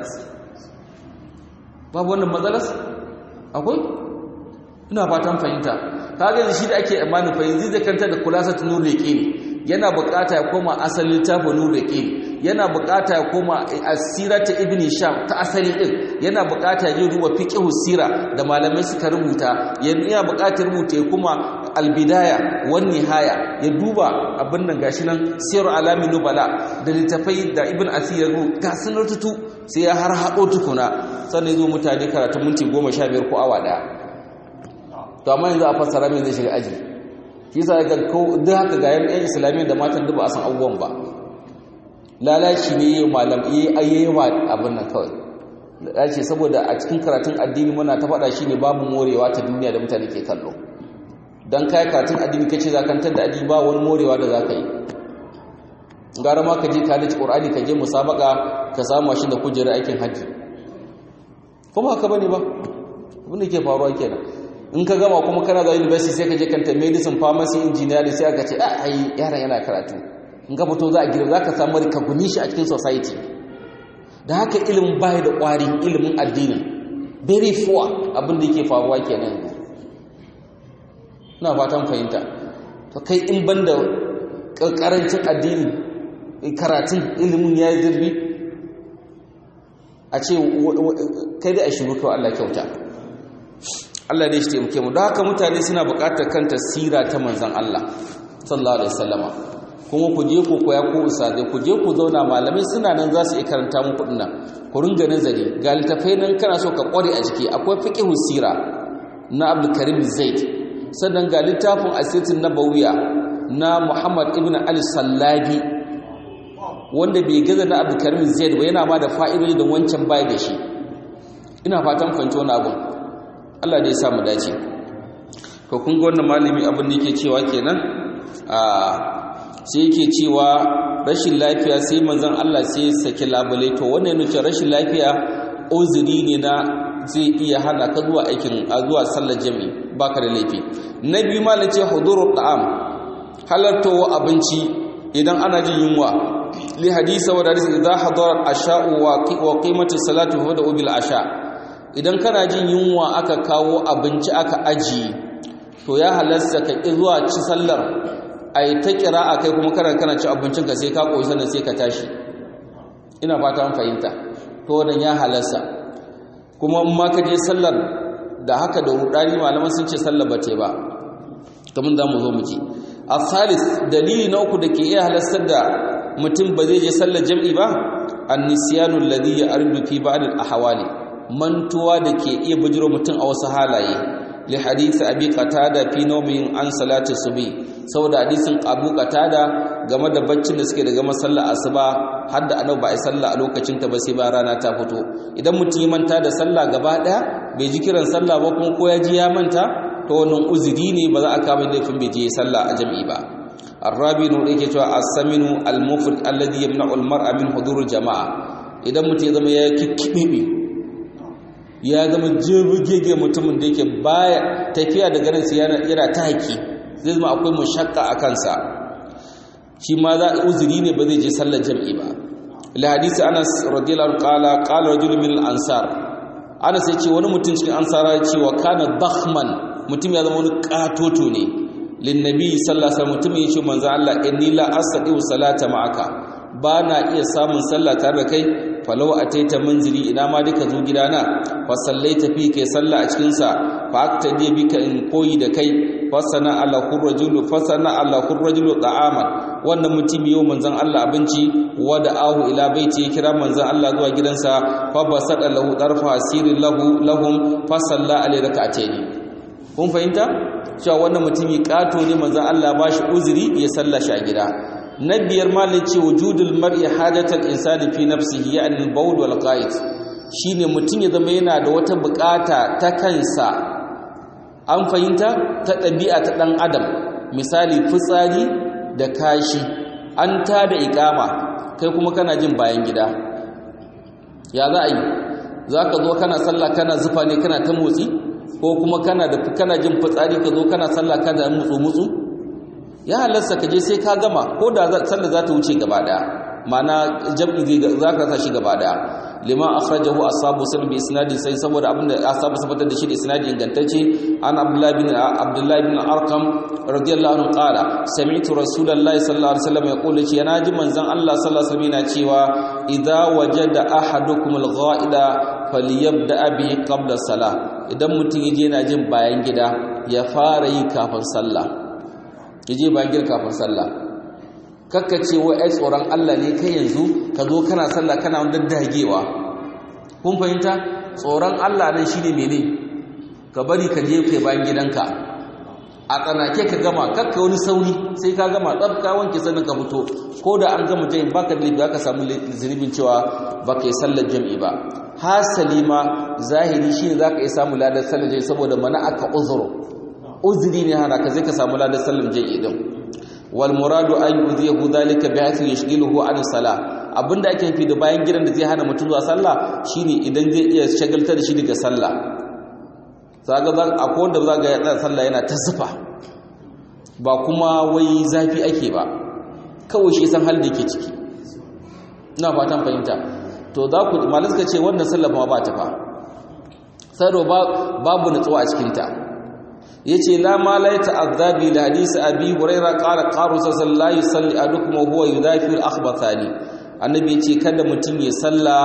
Speaker 1: babu wannan matsalas akwai ina fatan fahimta kaga shi da ake imanin fahimci zai kanta da kulasa ta nuru yaqin yana bukata ya koma asalin littafin nuru yaqin yana bukata ya koma asirata ibn sham ta asali din yana bukata ya duba fiqh sira da malamai suka rubuta yana bukatar rubuta ya kuma albidaya wan nihaya ya duba abin nan gashi nan sir alamin nubala da littafai da ibn asir ga sunan tutu sai ya har haɗo tukuna sannan zo mutane karatu minti goma sha biyar ko awa ɗaya to amma yanzu a fassara mai zai shiga aji shi sa ga ko duk haka ga yan yan islamiyyar da matan duk ba a san abubuwan ba lalaci ne yi malam yi ayyewa abin nan kawai lalaci saboda a cikin karatun addini muna ta faɗa shi ne babu morewa ta duniya da mutane ke kallo don kai karatun addini kace za kantar da addini ba wani morewa da za ka yi gara ma ka je ka dace qur'ani ka je musabaka ka samu shi da kujerar aikin hajji kuma haka bane ba abin da ke faruwa kenan in ka gama kuma kana da university sai ka je kanta medicine pharmacy engineering sai aka ce a ai yaran yana karatu in ka fito za a girma za ka samu rikaguni shi a cikin society da haka ilimin baya da ƙwari ilimin addinin very poor abin da yake faruwa kenan ina fatan fahimta to kai in banda karancin addini karatun ilimin ya yi zirbi a ce kai da a shiru kawai Allah kyauta Allah ne shi taimake mu don haka mutane suna buƙatar kanta sira ta manzon Allah sallallahu alaihi wasallama kuma ku je ku koya ko usade ku je ku zauna malamai suna nan za su iya karanta muku dinnan ku ringa nazari ga littafai nan kana so ka kware a jiki akwai fiqhu sira na Abdul Karim Zaid sannan ga littafin Asirin Nabawiya na Muhammad ibn Ali Sallabi wanda bai gaza na Abdul Karim Zaid ba yana ma da fa'idodi da wancan bai da shi ina fatan fahimci wannan abun Allah da ya sa mu dace to kun ga wannan malami abin da yake cewa kenan a sai yake cewa rashin lafiya sai manzon Allah sai saki labule to wannan ne rashin lafiya uzuri ne na zai iya hana ka zuwa aikin zuwa sallar jami'i baka da laifi na biyu malam ce hudurul ta'am halartowa abinci idan ana jin yunwa li hadisa wa hadisi idza hadara asha'u wa qimatu salatu fa da bil asha idan kana jin yunwa aka kawo abinci aka ajiye to ya halasta ka ƙi zuwa ci sallar a yi ta kira a kai kuma kana kana ci abincinka sai ka ƙoyi sannan sai ka tashi ina fata an fahimta to wannan ya halasta kuma in ma ka je sallar da haka da rudani malaman sun ce sallar ba te ba kamar za mu zo mu ji a salis dalili na uku da ke iya halastar da mutum ba zai je sallar jam'i ba annisiyanu alladhi ya'ridu fi ba'd al-ahwali mantuwa da ke iya bujiro mutum a wasu halaye li hadisi abi qatada fi nawmin an salati subhi saboda hadisin abu qatada game da baccin da suke daga masallar asuba har da annabi ba ai sallah a lokacin ta ba sai ba rana ta fito idan mutum ya manta da sallah gaba daya bai ji kiran sallah ba kuma ko ya ji ya manta to wannan uzuri ne ba za a kama laifin bai je sallah a jami'i ba الرابع نور yake cewa as-saminu al-mufrid alladhi yamna'u al-mar'a min hudur jama'a idan mutum ya zama ya kikkibe ya zama jirgege mutumin da yake baya tafiya da ganin sa yana ta haki zai zama akwai mushakka a kansa shi ma za uzuri ne ba zai je sallar jam'i ba la hadisi Anas radiyallahu anhu qala qala rajulun min al-ansar Anas yace wani mutum cikin ansara ya ce wa kana dakhman mutum ya zama wani katoto ne linnabi sallallahu alaihi mutum yace manzo Allah inni la astati salata ma'aka ba na iya samun sallah tare da kai falau ataita manzili ina ma duka zo gidana fa sallaita fi kai sallah a cikin sa fa aktadi bika in koyi da kai fa sana ala khurrajulu fa sana ala khurrajulu ta'aman wannan mutum yau manzon Allah abinci wa da ahu ila baiti ya kira manzon Allah zuwa gidansa fa basada lahu darfa asirin lahu lahum fa salla alai rak'atayn kun fahimta cewa wannan mutumi kato ne manzon Allah ba shi uzuri ya sallashi a gida na biyar malin ce wujudul mar'i hajatal insani fi nafsihi ya'ni al-bawl wal qa'id shine mutum ya zama yana da wata bukata ta kansa an fahimta ta ɗabi'a ta ɗan adam misali fitsari da kashi an ta da ikama kai kuma kana jin bayan gida ya za a yi za ka zo kana sallah kana zufa ne kana ta motsi ko kuma kana da kana jin fitsari ka zo kana sallah kana mutsu mutsu ya halarsa ka je sai ka gama ko da sallah za ta wuce gaba daya ma'ana jam'i zai za ka sa shi gaba daya lima akhrajahu ashabu sunan bi isnadin sai saboda abinda ashabu sabatar da shi da isnadi ingantacce an abdullahi bin abdullahi bin arqam radiyallahu anhu qala sami'tu rasulullahi sallallahu alaihi wasallam yaqulu ce yana ji manzon Allah sallallahu alaihi wasallam yana cewa idza wajada ahadukum al-gha'ida falyabda bihi qabla salah idan mutum yaje yana jin bayan gida ya fara yi kafin sallah yaje bayan gida kafin sallah kakka ce wa ai tsoron Allah ne kai yanzu ka zo kana sallah kana daddagewa kun fahimta tsoron Allah nan shine mene ka bari ka je kai bayan gidanka a tsanake ka gama kakka wani sauri sai ka gama tsaf ka wanke sannan ka fito ko da an gama jayin baka da ka samu zunubin cewa baka yi sallar jam'i ba hasali ma zahiri shine zaka yi samu ladar sallar jam'i saboda mana aka uzuru uzuri ne hana ka zai ka samu ladar sallar jam'i din wal muradu an yuzihu dhalika bi haythu yashghiluhu an salah abinda ake nufi da bayan gidan da zai hana mutum zuwa sallah shine idan zai iya shagaltar da shi daga sallah zaga za akwai wanda zaga ya tsaya sallah yana ta zufa ba kuma wai zafi ake ba kawai shi san hal da yake ciki ina fatan fahimta to za ku malai suka ce wannan sallah ma ba ta fa sai babu nutsuwa a cikin ta yace la ma la ta'azzabi li hadisi abi huraira qala qaru sallallahu yusalli adukum wa huwa yudafi al-akhbathani annabi yace kada mutum ya salla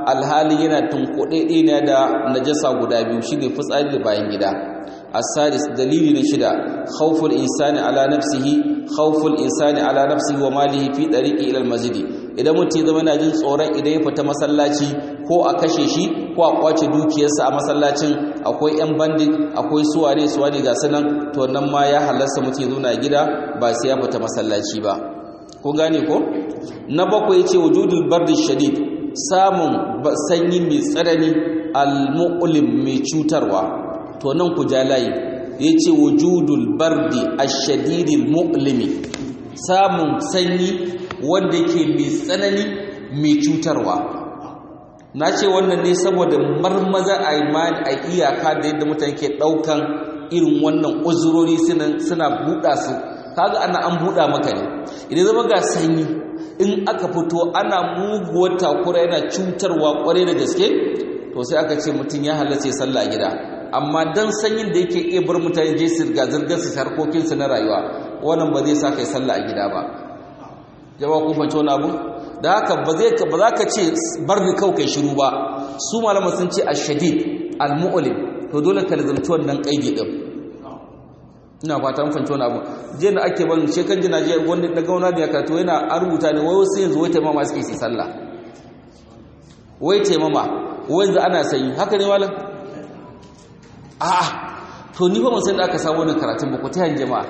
Speaker 1: alhali yana tunkuɗe ne da najasa guda biyu shine fitsari da bayan gida السادس دليل نشدا خوف الإنسان على نفسه خوف الإنسان على نفسه وماله في طريقه إلى المسجد idan mutum zama yana jin tsoron idan ya fita masallaci ko a kashe shi ko a kwace dukiyarsa a masallacin akwai yan bandit akwai suwane suwane ga sanan to nan ma ya halasta mutum ya zauna gida ba sai ya fita masallaci ba ko gane ko na bakwai yace wujudul bardi shadid samun sanyi mai tsanani al-mu'lim mai cutarwa to nan ku ja layi ya ce wujudul bardi ashadidil mu'limi samun sanyi wanda ke mai tsanani mai cutarwa na ce wannan ne saboda marmaza a imani a iyaka da yadda mutane ke ɗaukan irin wannan uzurori suna buɗa su kaga ana an buɗa maka ne idan zama ga sanyi in aka fito ana muguwar takura yana cutarwa kwarai da gaske to sai aka ce mutum ya halarci sallah gida amma dan sanyin da yake iya bar mutane je su ga zirgar su harkokin su na rayuwa wannan ba zai sa kai sallah a gida ba jama'a kun fahimci wani abu da haka ba zai ba za ka ce bar ni kawai kai shiru ba su malama sun ce ashadid almu'lim to dole ka lazumci wannan kaidi din ina fata mun fahimci wani abu je da ake ban shekan jina je wanda daga wani da ya karatu yana an rubuta ne wai wasu yanzu wai taimama suke su sallah wai taimama wai yanzu ana sanyi haka ne malam a'a to ni ba san da aka samu wannan karatun ba ku ta jama'a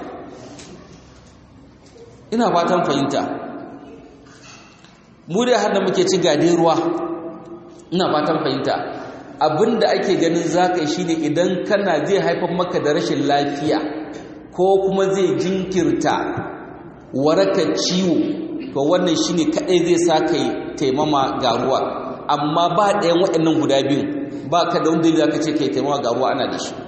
Speaker 1: ina fatan fahimta mu da har da muke ci gade ruwa ina fatan fahimta abinda ake ganin zaka shine idan kana zai haifar maka da rashin lafiya ko kuma zai jinkirta waraka ciwo to wannan shine kadai zai sa kai taimama ga ruwa amma ba ɗayan waɗannan guda biyu ba ka da wanda zaka ce kai taimama ga ruwa ana da shi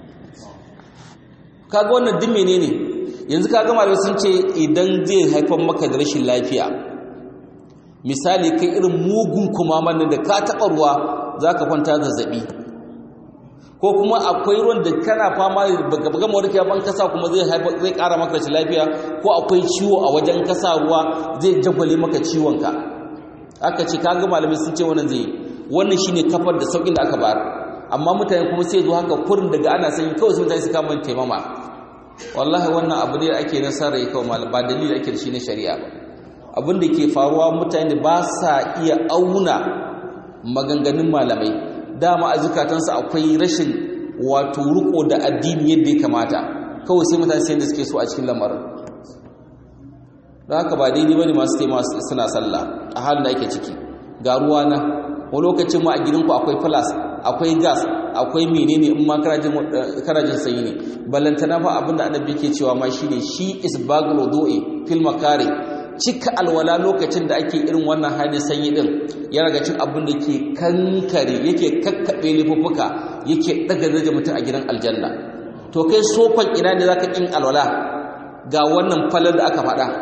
Speaker 1: kaga wannan duk menene yanzu kaga malamai sun ce idan zai haifar maka da rashin lafiya misali kai irin mugun kumaman da ka taɓa ruwa zaka kwanta zazzabi ko kuma akwai ruwan da kana fama baka gama warkewa ban kasa kuma zai haifar zai ƙara maka rashin lafiya ko akwai ciwo a wajen kasa ruwa zai jagwale maka ciwon ka aka ce kaga malamai sun ce wannan zai wannan shine kafar da saukin da aka bayar amma mutane kuma sai zo haka kurin daga ana sanyi kawai sai mutane su kama taimama wallahi wannan abu ne ake nasara ya kawo malam ba dalili ake da shi na shari'a ba abin da ke faruwa mutane ba sa iya auna maganganun malamai dama a zukatansu akwai rashin wato riko da addini yadda ya kamata kawai sai mutane sai da suke so a cikin lamarin da haka ba daidai bane masu taimaka suna sallah a halin da ake ciki ga ruwa na wani lokacin ma a gidanku akwai plus akwai gas akwai menene in ma karajin sanyi ne ballantana fa abinda annabi yake cewa ma shine shi isbagul wudu'i fil makari cika alwala lokacin da ake irin wannan halin sanyi din ya raga cin abin da ke kankare yake kakkabe lifuffuka yake daga daraja mutum a gidan aljanna to kai sofan ina ne zaka kin alwala ga wannan falar da aka faɗa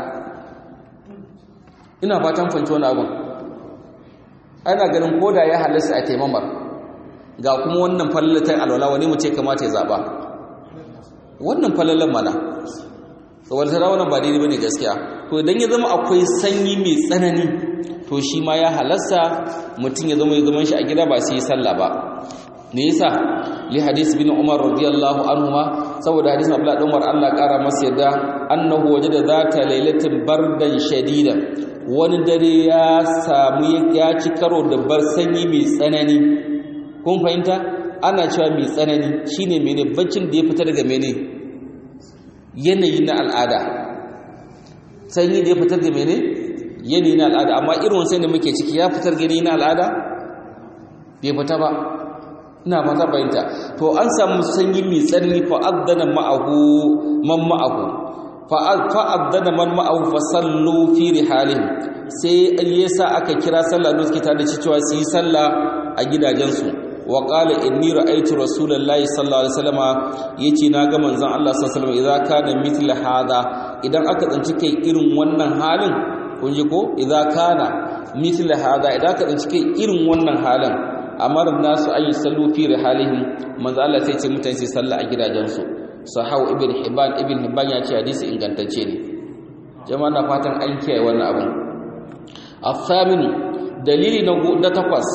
Speaker 1: ina fatan fanci wani abin ana ganin koda ya halasta a taimamar ga kuma wannan fallatar alwala wani mu ce kamata ya zaba wannan fallalan mana saboda tara wannan ba daidai bane gaskiya to idan ya zama akwai sanyi mai tsanani to shi ma ya halasta mutum ya zama ya zama shi a gida ba sai ya sallah ba me yasa li hadis bin umar radiyallahu anhuma saboda hadisin abdullah dan umar Allah kara masa yadda annahu wajada zata lailatin bardan shadidan wani dare ya samu ya ci karo da bar sanyi mai tsanani kun fahimta ana cewa mai tsanani shine mene baccin da ya fita daga mene yanayi na al'ada sanyi da ya fitar da mene yanayi na al'ada amma irin sai da muke ciki ya fitar da yanayi na al'ada bai fita ba ina fata bayanta to an samu sanyi mai tsanani fa addana ma'ahu man ma'ahu fa addana man ma'ahu fa sallu fi rihalihim sai yasa aka kira sallah da suke tare da cewa su yi sallah a gidajensu wa qala inni ra'aytu rasulullahi sallallahu alaihi wasallama yace na ga manzon Allah sallallahu alaihi wasallam idza kana mithla hada idan aka tsinci kai irin wannan halin kun ji ko idza kana mithla hada idan aka tsinci kai irin wannan halin amara nasu ayi sallu fi rihalihim manzon Allah sai ce mutane sai sallah a gidajensu sahau ibn hibban ibn hibban ya ce hadisi ingantacce ne jama'a na fatan an kiyaye wannan abun الثامن dalili na takwas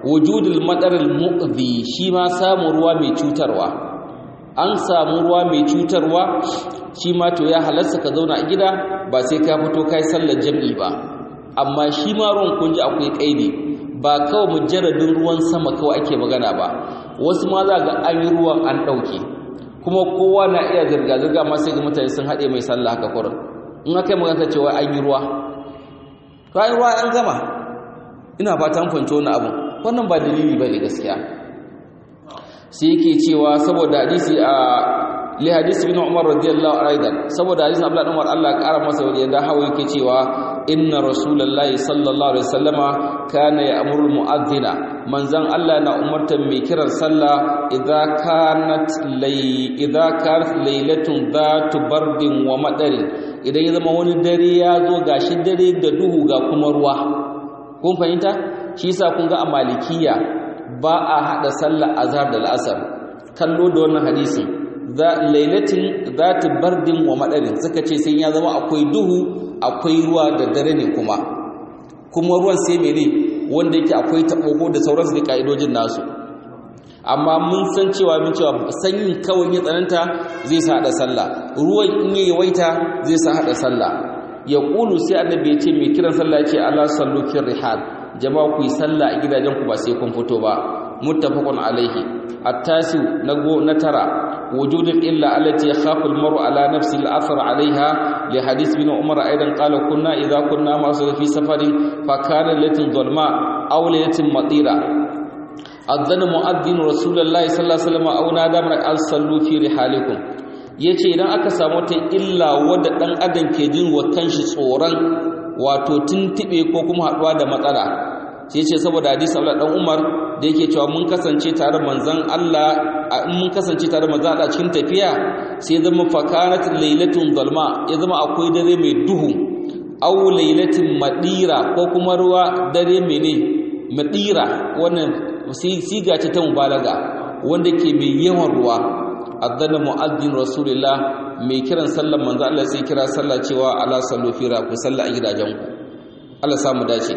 Speaker 1: wujudul madaril mu'dhi shi ma samun ruwa mai cutarwa an samu ruwa mai cutarwa shi ma to ya halarsa ka zauna a gida ba sai ka fito kai sallar jam'i ba amma shi ma ruwan kun ji akwai kaidi ba kawai mujarradin ruwan sama kawai ake magana ba wasu ma za ga an yi ruwan an ɗauke kuma kowa na iya zirga-zirga ma sai ga mutane sun haɗe mai sallah haka kurin in aka yi magana cewa an yi ruwa to an yi ruwa an gama ina fatan kwanci wani abu wannan ba dalili ba ne gaskiya sai yake cewa saboda hadisi a li hadisi bin umar radiyallahu anhu saboda hadisin abdullahi umar Allah ya kara masa wajen da hawo yake cewa inna rasulullahi sallallahu alaihi wasallama kana ya'muru mu'adhdhina manzan Allah na umartar mai kiran sallah idza kanat lay idza kanat laylatun dhatu bardin wa madarin idan ya zama wani dare ya zo gashi dare da duhu ga kuma ruwa kun fahimta shi yasa kun ga a malikiya ba a hada sallar azhar da al'asar kallo da wannan hadisin za lailatin zati bardin wa madarin suka ce sai ya zama akwai duhu akwai ruwa da dare ne kuma kuma ruwan sai mene wanda yake akwai taɓogo da sauransu da ka'idojin nasu amma mun san cewa mun cewa sanyin kawai ya tsananta zai sa hada sallah ruwan in ya yawaita zai sa hada sallah ya ƙulu sai annabi ya ce mai kiran sallah ya ce ala sallu fi rihal jama'a ku yi sallah a gidajen ku ba sai kun fito ba muttafaqun alaihi at-tasi na go na tara wujudul illa allati yakhafu al-mar'u ala nafsi al-athar alaiha li hadith bin umar aidan qala kunna idha kunna ma fi safarin fa kana latin dhulma aw latin matira adhana mu'adhdhin rasulullahi sallallahu alaihi wasallam aw nada man al-sallu fi rihalikum yace idan aka samu ta illa wadda dan adam ke jin wa kanshi tsoron wato tuntube ko kuma haduwa da matsala sai yace saboda hadisi Abdullah dan Umar da yake cewa mun kasance tare manzon Allah mun kasance tare manzon Allah cikin tafiya sai zama fakanat lailatun dalma ya zama akwai dare mai duhu aw lailatin madira ko kuma ruwa dare mene madira wannan siga ce ta mubalaga wanda ke mai yawan ruwa adana mu'addin rasulullah mai kiran sallar manzo Allah sai kira sallah cewa ala sallu fira ku salla a gidajenku Allah samu dace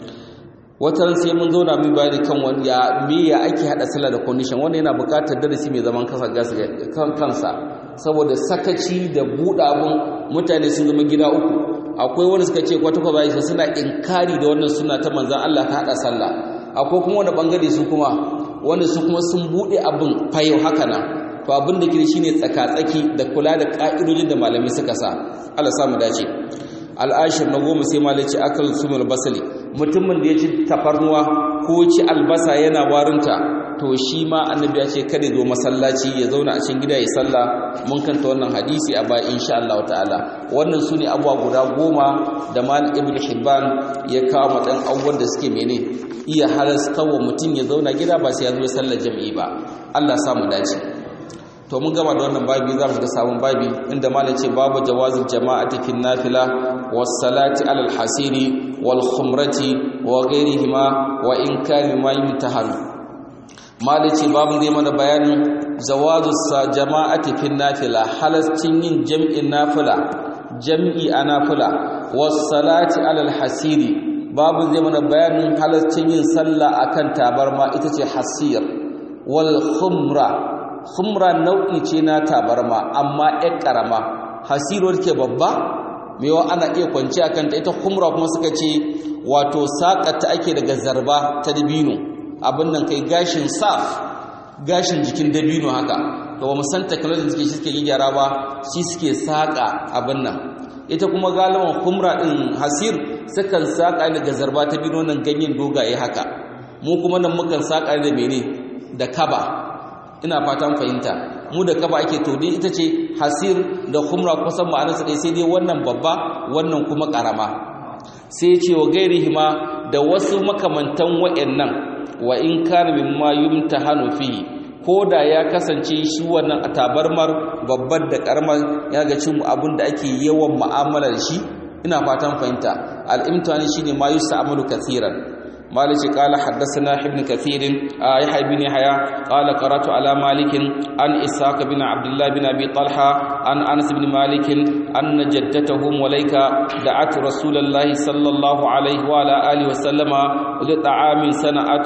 Speaker 1: watan sai mun zauna mun bayani kan wani ya me ya ake hada sallah da condition wanda yana buƙatar darasi mai zaman kansa kan kansa saboda sakaci da buɗa abun mutane sun zama gida uku akwai wanda suka ce kwata kwata suna inkari da wannan suna ta manzon Allah ka hada sallah akwai kuma wani bangare su kuma wanda su kuma sun bude abin fayau haka nan to abin da kiri shine tsaka-tsaki da kula da ka'idojin da malamai suka sa Allah samu dace al'ashir na goma sai malaci akal sumul basali mutumin da ya ci tafarnuwa ko ci albasa yana warinta to shi ma annabi ya ce kada zo masallaci ya zauna a cikin gida ya salla mun kanta wannan hadisi a baya insha Allah ta'ala wannan su ne abuwa guda goma da mal ibn hibban ya kawo matsayin abubuwan da suke mene iya halasta wa mutum ya zauna gida ba sai ya zo sallar jami'i ba Allah samu dace to mun gama da wannan babi za mu ga sabon babi inda malam ce babu jawazin jama'ati fi nafila was salati alal hasiri wal khumrati wa ghairihima wa in kana ma yumtahan malam ce babu zai mana bayanin jawazus jama'ati fi nafila halascin yin jam'in nafila jam'i a nafila was salati alal hasiri babu zai mana bayanin halascin yin sallah akan tabarma ita ce hasir wal khumra khumra nau'i ce na tabarma amma ƴar ƙarama hasiruwar ke babba mewa ana iya kwanci a kanta ita khumra kuma suka ce wato saƙata ake daga zarba ta dabino abin nan kai gashin saf gashin jikin dabino haka to ba mu san technology suke shi suke gyara ba shi suke saƙa abin nan ita kuma galiban khumra din hasir sukan saƙa daga zarba ta dabino nan ganyen dogaye haka mu kuma nan mukan saƙa da mene da kaba ina fatan fahimta mu da kaba ake to dai ita ce hasir da khumra kusan ma'anarsa dai sai dai wannan babba wannan kuma karama sai ya ce wa gairihima da wasu makamantan wa'annan wa in kana mimma yumtahanu fihi koda ya kasance shi wannan a tabarmar babbar da karamar ya ga cin abin da ake yawan mu'amala da shi ina fatan fahimta al-imtihani shine ma yusa'amalu kathiran مالك قال حدثنا ابن كثير يحيى بن يحيى قال قرات على مالك عن اسحاق بن عبد الله بن ابي طلحه عن انس بن مالك ان جدته مليكه دعت رسول الله صلى الله عليه وعلى اله وسلم لطعام صنعته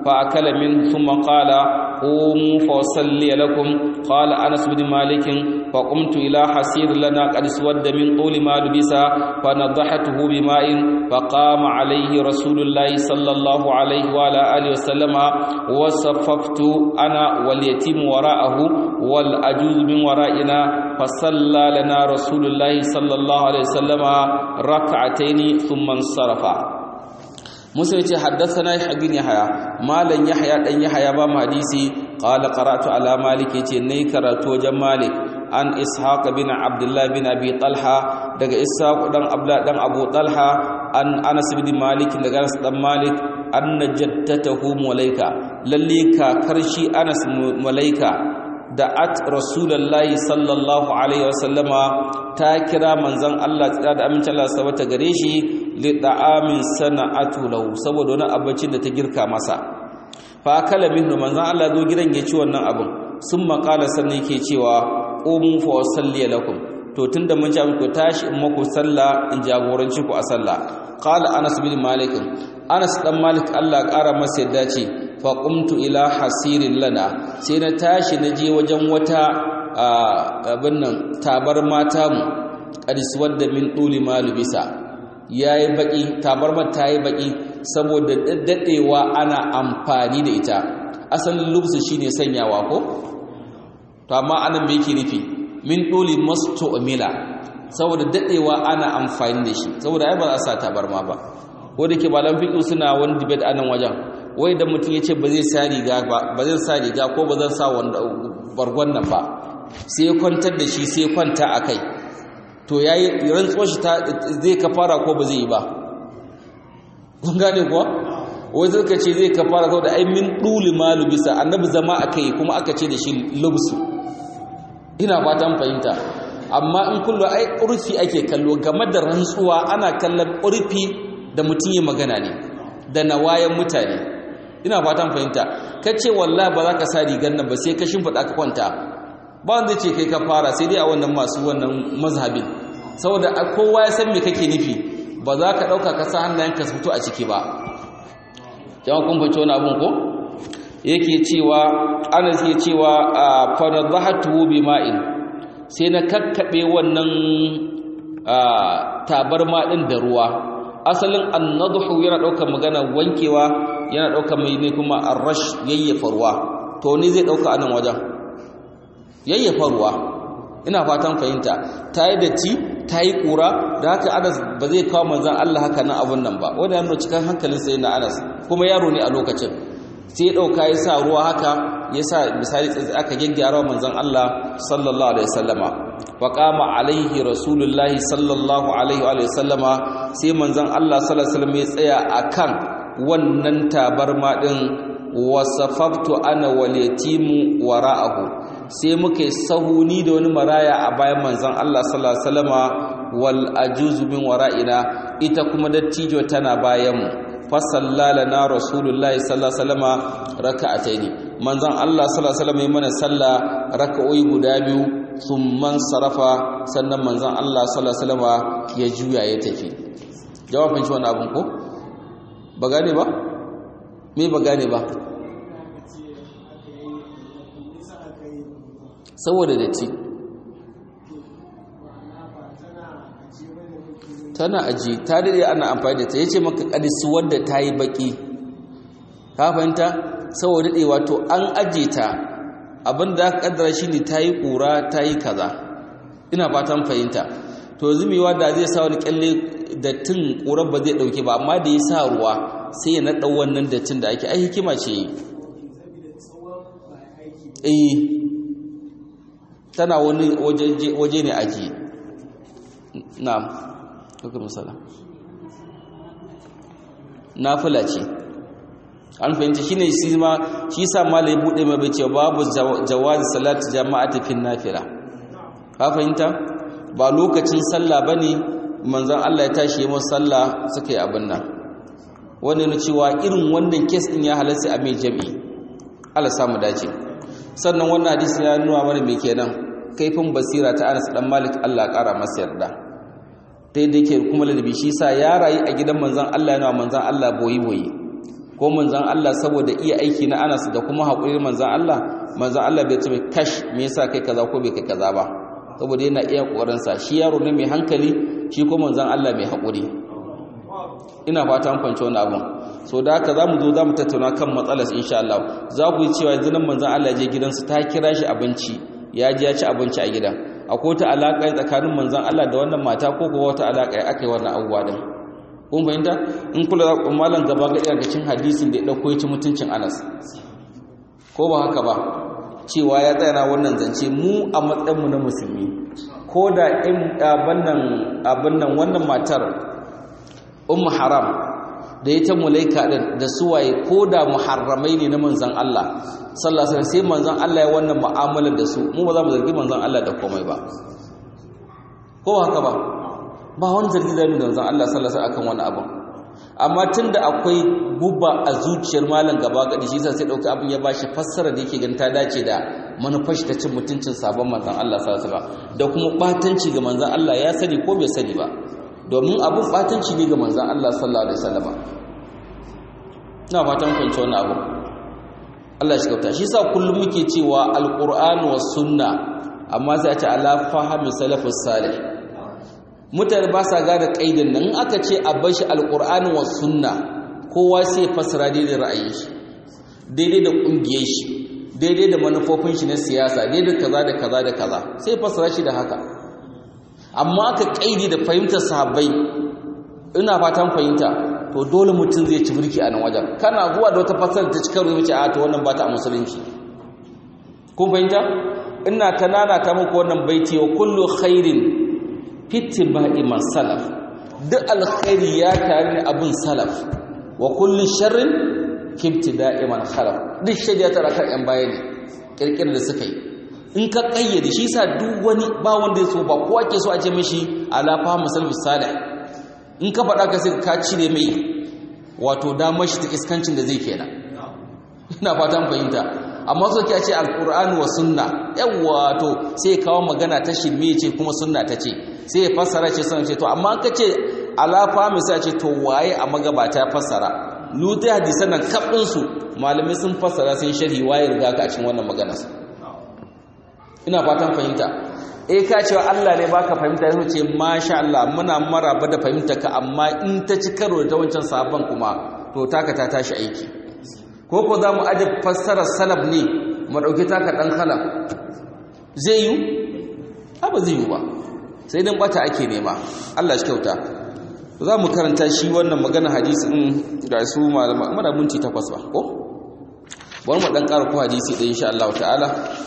Speaker 1: فأكل منه ثم قال قوموا فأصلي لكم قال أنس بن مالك فقمت إلى حسير لنا قد اسود من طول ما لبس فنضحته بماء فقام عليه رسول الله صلى الله عليه وعلى آله وسلم وصففت أنا واليتيم وراءه والأجوز من ورائنا فصلى لنا رسول الله صلى الله عليه وسلم ركعتين ثم انصرف musa ya ce haddasana ya bin yahaya malan yahaya dan yahaya ba mu hadisi qala qara'tu ala malik yace nayi karatu wajen malik an ishaq bin abdullah bin abi talha daga ishaq dan abdullah dan abu talha an anas bin malik daga anas dan malik anna jaddatahu mulaika lalle kakar shi anas mulaika da at rasulullahi sallallahu alaihi wasallama ta kira manzon Allah tsira da amincin Allah sabata gare shi li da'amin sana'atu lahu saboda wani abincin da ta girka masa fa akala minhu manzon Allah zo gidan ya ci wannan abin sun makala sannan yake cewa qumu fa usalli lakum to tunda mun ja ku tashi in muku sallah in jagoranci ku a sallah qala anas bin malik anas dan malik Allah ƙara masa yadda ce faƙumtu ila hasirin lana sai na tashi na je wajen wata abin nan tabar mata mu ƙariswar da min ɗuli malubisa ya yi baƙi tabar mata yi baƙi saboda daɗewa ana amfani da ita asalin lubsu shi ne sanyawa ko? to amma anan mai yake nufi min ɗuli masto amila saboda daɗewa ana amfani da shi saboda ai ba za a sa tabar ma ba ko da ke malam fiƙi suna wani debate a nan wajen wai da mutum ya ce ba zai sa riga ba ba zai sa riga ko ba zan sa wanda bargon nan ba sai ya kwantar da shi sai ya kwanta a kai to ya yi rantsuwar shi zai kafara ko ba zai yi ba kun gane kuwa wai zai ka ce zai kafara ko da ai min ɗuli malu bisa annabi zama a kai kuma aka ce da shi lubsu ina fatan fahimta amma in kullu ai urfi ake kallo game da rantsuwa ana kallon urfi da mutum ya magana ne da nawayan mutane ina fatan fahimta kace wallahi ba za ka sa rigar nan ba sai ka shimfida ka kwanta ba wanda ce kai ka fara sai dai a wannan masu wannan mazhabin saboda kowa ya san me kake nufi ba za ka dauka ka sa hannayen ka fito a ciki ba jama'a kun fahimci wani abun ko yake cewa ana yake cewa fa nadhahatu bima'in sai na kakkabe wannan tabarma din da ruwa asalin annadhu yana daukar magana wankewa yana daukar mai ne kuma arrash yayyafa ruwa to ne zai dauka anan wajen yayyafa ruwa ina fatan fahimta tayi datti tayi kura da haka Anas ba zai kawo manzon Allah haka nan abun nan ba wanda yana cikin hankalin sai na Anas kuma yaro ne a lokacin sai ya dauka ya sa ruwa haka ya sa misali aka gyaggyara manzon Allah sallallahu alaihi wasallama wa qama alaihi rasulullahi sallallahu alaihi wa sallama sai manzon Allah sallallahu alaihi wasallam ya tsaya akan wannan tabarma din wasafaftu ana wal yatimu wara'ahu sai muka sahuni da wani maraya a bayan manzon Allah sallallahu alaihi wasallama wal ajuzu min wara'ina ita kuma dattijo tana bayan mu fa sallalana rasulullahi sallallahu alaihi wasallama raka'ataini manzon Allah sallallahu alaihi wasallam ya mana sallah raka'o'i guda biyu thumman sarafa sannan manzon Allah sallallahu alaihi wasallama ya juya ya tafi jawabin shi wannan abun ko ba gane ba me ba gane ba saboda datti tana aji ta dade ana amfani da ta yace maka kadisu wanda ta yi baki ka fahimta saboda dade wato an aje ta abinda aka kaddara shine ta yi kura ta yi kaza ina fatan fahimta to zumewa da zai sa wani kyalle dattin kurar ba zai dauke ba amma da ya sa ruwa sai ya naɗa wannan dattin da ake ai hikima ce eh tana wani waje ne aji na'am kuka misala nafila ce an fahimta shine shi ma shi sa malai bude mai bace babu jawazi salati jama'ati fi nafila ka fahimta ba lokacin sallah bane manzon Allah ya tashi masa sallah suka yi abin nan wanda na cewa irin wannan kes din ya halarci a mai jami'i Allah samu dace sannan wannan hadisi ya nuna mana me kenan kaifin basira ta Anas dan Malik Allah ƙara masa yarda dai da yake kuma ladabi shi sa ya rayu a gidan manzon Allah yana manzon Allah boyi boyi ko manzan Allah saboda iya aiki na Anas da kuma haƙuri manzan Allah manzan Allah bai ce mai kash me yasa kai kaza ko bai kai kaza ba saboda yana iya ƙoƙarinsa shi yaro ne mai hankali shi ko manzan Allah mai haƙuri ina fata an fahimci wani abun so da haka za mu zo za mu tattauna kan matsalar insha Allah za ku yi cewa yanzu nan manzan Allah je gidansu ta kira shi abinci ya ji ya ci abinci a gidan akwai wata alaƙa tsakanin manzan Allah da wannan mata ko kuwa wata alaƙa ya aka yi wannan abubuwa din kun fahimta in kula da malam gaba ga daga cikin hadisin da ya dauko ya ci mutuncin Anas ko ba haka ba cewa ya tsaya wannan zance mu a matsayin mu na musulmi ko da in abannan abannan wannan matar ummu haram da ita mulaika din da suwaye ko da muharramai ne na manzon Allah sallallahu alaihi wasallam sai manzon Allah ya wannan mu'amalar da su mu ba za mu zargi manzon Allah da komai ba ko haka ba ba wani zargi da manzon Allah sallallahu alaihi akan wani abu amma tunda akwai guba a zuciyar malam gaba gadi shi yasa sai dauki abin ya bashi fassara da yake ganin ta dace da manufar shi ta cin mutuncin sabon manzon Allah sallallahu alaihi wasallam da kuma batanci ga manzon Allah ya sani ko bai sani ba domin abun batanci ne ga manzon Allah sallallahu alaihi wasallam ina fatan kun wannan abu Allah shi kauta shi yasa kullum muke cewa alqur'anu was sunna amma sai a ce ala fahmi salafus salih mutane ba sa gane kaidin nan aka ce a bar shi alqur'ani was sunna kowa sai fasara daidai ra'ayin shi daidai da kungiyar shi daidai da manufofin shi na siyasa daidai kaza da kaza da kaza sai fasara shi da haka amma aka kaidi da fahimtar sahabbai ina fatan fahimta to dole mutum zai ci burki a nan wajen kana zuwa da wata fasara ta cikar wuce a to wannan ba ta musulunci kun fahimta ina ta nana ta muku wannan baiti wa kullu khairin fittiba'i man salaf duk alkhairi ya tare ne abin salaf wa kullu sharrin fittida'i man khalaf duk shari'a ta rakar yan baya ne kirkirar da suka yi in ka kayyade shi sa duk wani ba wanda ya so ba kowa ke so a ce mishi ala fahmu salaf salih in ka faɗa ka sai ka cire mai wato damar shi ta iskancin da zai kenan ina fatan fahimta amma so ke ce alqur'ani wa sunna yawa to sai kawo magana ta shirme ce kuma sunna ta ce sai ya fassara ce sunna ce to amma ka ce alafa misali ce to waye a magabata ya fassara lutai hadisan nan kabin su malamai sun fassara sun sharhi waye riga ka a cikin wannan magana ina fatan fahimta eh ka cewa Allah ne baka fahimta yaso ce masha Allah muna maraba da fahimta ka amma in ta ci karo da wancan sabon kuma to taka ta tashi aiki ko ko za mu aje fassarar salaf ne mu ɗauki taka ɗan kala zai yi ba zai yi ba sai dan bata ake nema Allah shi kyauta za mu karanta shi wannan magana hadisi in ga su malama mana minti takwas ba ko bari mu dan ƙara ko hadisi da insha Allah ta'ala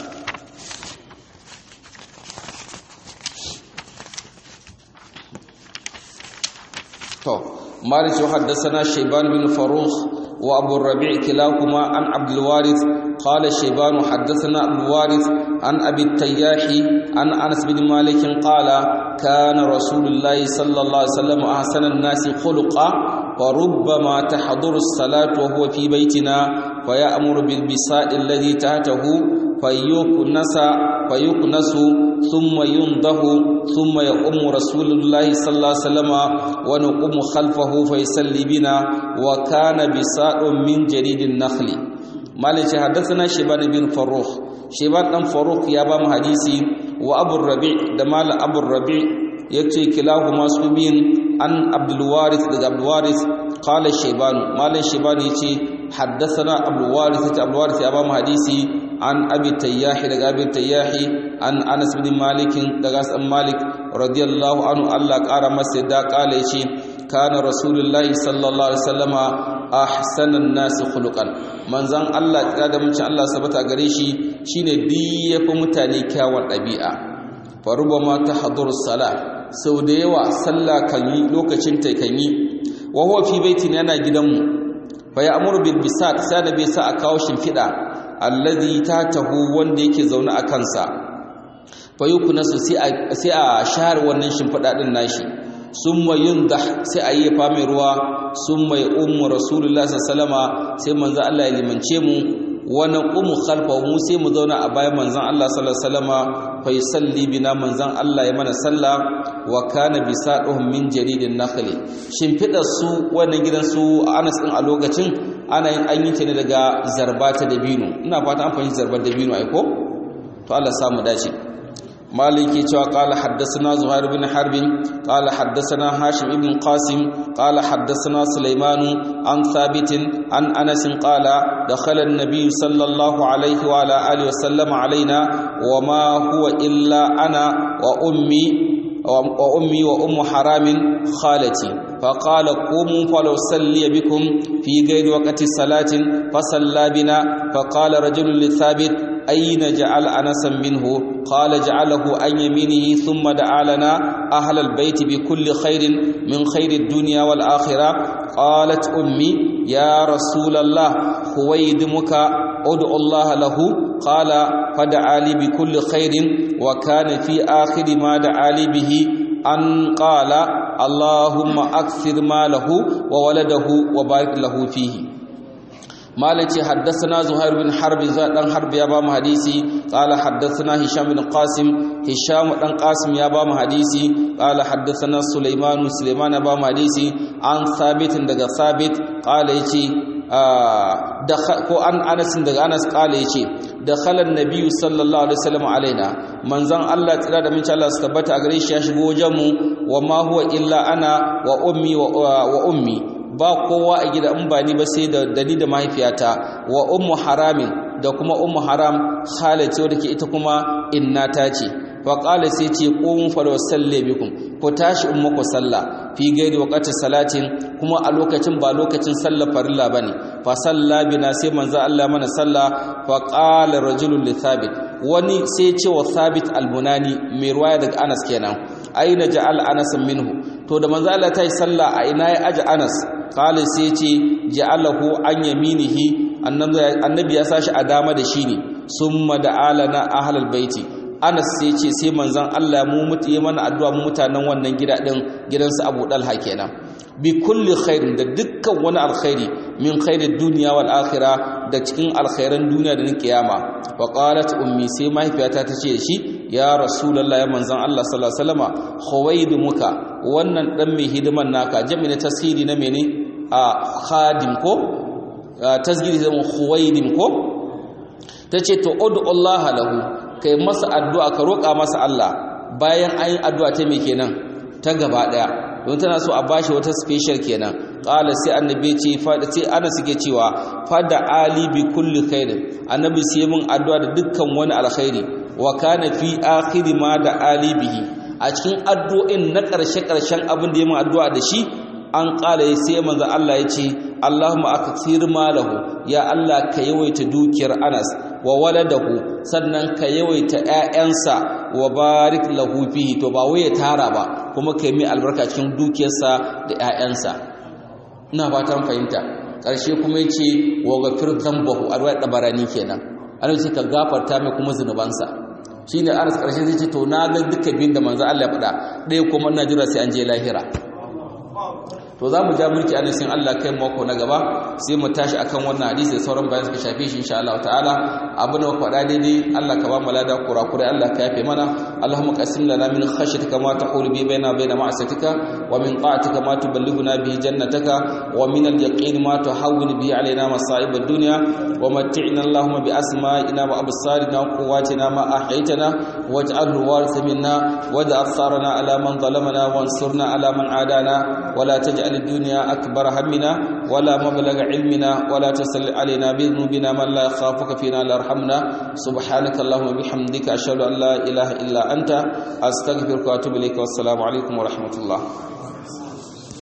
Speaker 1: to مالك حدثنا شيبان بن فروخ وابو الربيع كلاهما عن عبد الوارث قال شيبان حدثنا عبد الوارث عن ابي التياح عن انس بن مالك قال كان رسول الله صلى الله عليه وسلم احسن الناس خلقا وربما تحضر الصلاه وهو في بيتنا فيامر بالبساء الذي تحته فيكنس فيكنس ثم ينضه ثم يقوم رسول الله صلى الله عليه وسلم ونقوم خلفه فيصلي بنا وكان بساء من جريد النخل مالك حدثنا شيبان بن فروخ شيبان بن فروخ يا بام حديثي وابو الربيع دمال ابو الربيع yace kilahuma su bin an abdul warith daga abdul warith qala shayban malan shayban yace haddathana abdul warith ta abdul warith ya ba mu hadisi an abi tayyah daga abi tayyah an anas bin malik daga san malik radiyallahu anhu Allah kara masa da kala yace kana rasulullahi sallallahu alaihi wasallama ahsanan nas khuluqan manzan Allah ya da mun Allah sabata gare shi shine di yafi mutane kyawun dabi'a farubama tahdur salat sau da yawa sallah kan yi lokacin ta kan yi wa huwa fi baitin yana gidanmu fa ya amuru bil bisat sai da bai sa a kawo shimfida alladhi tatahu wanda yake zaune a kansa fa yuknasu sai a sai a share wannan shimfida din nashi summa yundah sai a yi fa mai ruwa summa ya ummu rasulullahi sallallahu alaihi wasallama sai manzo Allah ya limance mu wa naqumu khalfa mu sai mu zauna a bayan manzon Allah sallallahu alaihi wasallama fa yusalli bina manzon Allah ya mana sallah wa kana bisaduhum min jaridin nakhli shimfidar su wannan gidan su Anas din a lokacin ana yin an yi ta ne daga zarbata dabino ina fata an fahimci zarbar dabino ai ko to Allah samu dace مالك قال حدثنا زهير بن حرب قال حدثنا هاشم بن قاسم قال حدثنا سليمان عن ثابت عن أنس قال دخل النبي صلى الله عليه وعلى آله وسلم علينا وما هو إلا أنا وأمي وأمي وأم حرام خالتي فقال قوموا فلأصلي بكم في غير وقت الصلاة فصلى بنا فقال رجل لثابت أين جعل أنسا منه قال جعله عن يمينه ثم دعا لنا أهل البيت بكل خير من خير الدنيا والآخرة قالت أمي يا رسول الله خويدمك ادعو الله له قال فدعا لي بكل خير وكان في آخر ما دعا لي به أن قال اللهم أكثر ماله وولده وبارك له فيه مالك حدثنا زهير بن حرب زادن حرب يا بام حديثي قال حدثنا هشام بن قاسم هشام بن قاسم يا بام حديثي قال حدثنا سليمان سليمان يا بام حديثي عن ثابت daga ثابت قال yace ko an Anas daga Anas kala yace dakhala an-nabiy sallallahu alaihi wasallam alaina manzon Allah tsira da minci Allah su tabbata a gare shi ya shigo wajen mu wa ma huwa illa ana wa ummi wa ummi ba kowa a gida in ba ni ba sai da dani da mahaifiyata wa ummu haramin da kuma ummu haram khalati wadda ke ita kuma innata ce fa qala sai ce qum fa salli bikum ku tashi in muku sallah fi gairi waqti salatin kuma a lokacin ba lokacin sallar farilla bane fa salla bina sai manzo Allah mana sallah fa qala rajulun li thabit wani sai ce wa thabit al-bunani mai ruwaya daga Anas kenan aina ja'al Anas minhu to da manzo Allah ta yi sallah a ina ya aji Anas qala sai ce ja'alahu an yaminihi annabi ya sashi a dama da shi ne summa da'alana ahlal baiti Anas sai ce sai manzon Allah mu mutu yi mana addu'a mu mutanen wannan gida din gidansu Abu Dalha kenan bi kulli khairin da dukkan wani alkhairi min khairid dunya wal akhirah da cikin alkhairan duniya da na kiyama wa qalat ummi sai mahaifiyata ta ce shi ya rasulullah ya manzon Allah sallallahu alaihi wasallama khuwaidu muka wannan dan mai hidiman naka jami'in tasiri na mene a khadim ko tasgiri zama khuwaidim ko tace to udu Allah lahu kai masa addu'a ka roƙa masa Allah bayan an yi addu'a ta me kenan ta gaba daya don tana so a bashi wata special kenan qala sai annabi ce fada sai ana suke cewa fada ali bi kulli khairin annabi sai mun addu'a da dukkan wani alkhairi wa kana fi akhir ma da ali bihi a cikin addu'o'in na ƙarshe ƙarshen abin da ya mun addu'a da shi an ƙala sai manzo Allah ya ce Allahumma akthir malahu ya Allah ka yawaita dukiyar Anas wa waladahu sannan ka yawaita ƴaƴansa wa barik lahu fihi to ba wai ya tara ba kuma ka yi albarka cikin dukiyarsa da ƴaƴansa ina fatan fahimta ƙarshe kuma ya ce wa ghafir dhanbahu arwaya dabarani kenan ana ce ka gafarta mai kuma zunubansa shine Anas ƙarshe zai ce to na ga duka bin da manzo Allah ya faɗa ɗaya kuma ina jira sai an je lahira to za mu ja mulki anan sin Allah kai mako na gaba sai mu tashi akan wannan hadisi da sauran bayan suka shafe shi insha Allah ta'ala abu da faɗa daidai Allah ka ba mu lada kurakurai Allah ka yafe mana Allahumma qasim lana min khashyatika ma tahulu bi baina baina ma'asatika wa min ta'atika ma tuballighuna bihi jannataka wa min al-yaqin ma tuhawwil bihi alaina masa'ib ad-dunya wa mat'ina Allahumma bi asma'ina wa absarina wa quwwatina ma ahaytana waj'alhu waritha minna waj'al tharana ala man zalamana wansurna ala man adana ولا تجعل الدنيا أكبر همنا ولا مبلغ علمنا ولا تسل علينا بذنوبنا من لا يخافك فينا لا يرحمنا سبحانك اللهم وبحمدك أشهد أن لا إله إلا أنت أستغفرك وأتوب إليك والسلام عليكم ورحمة الله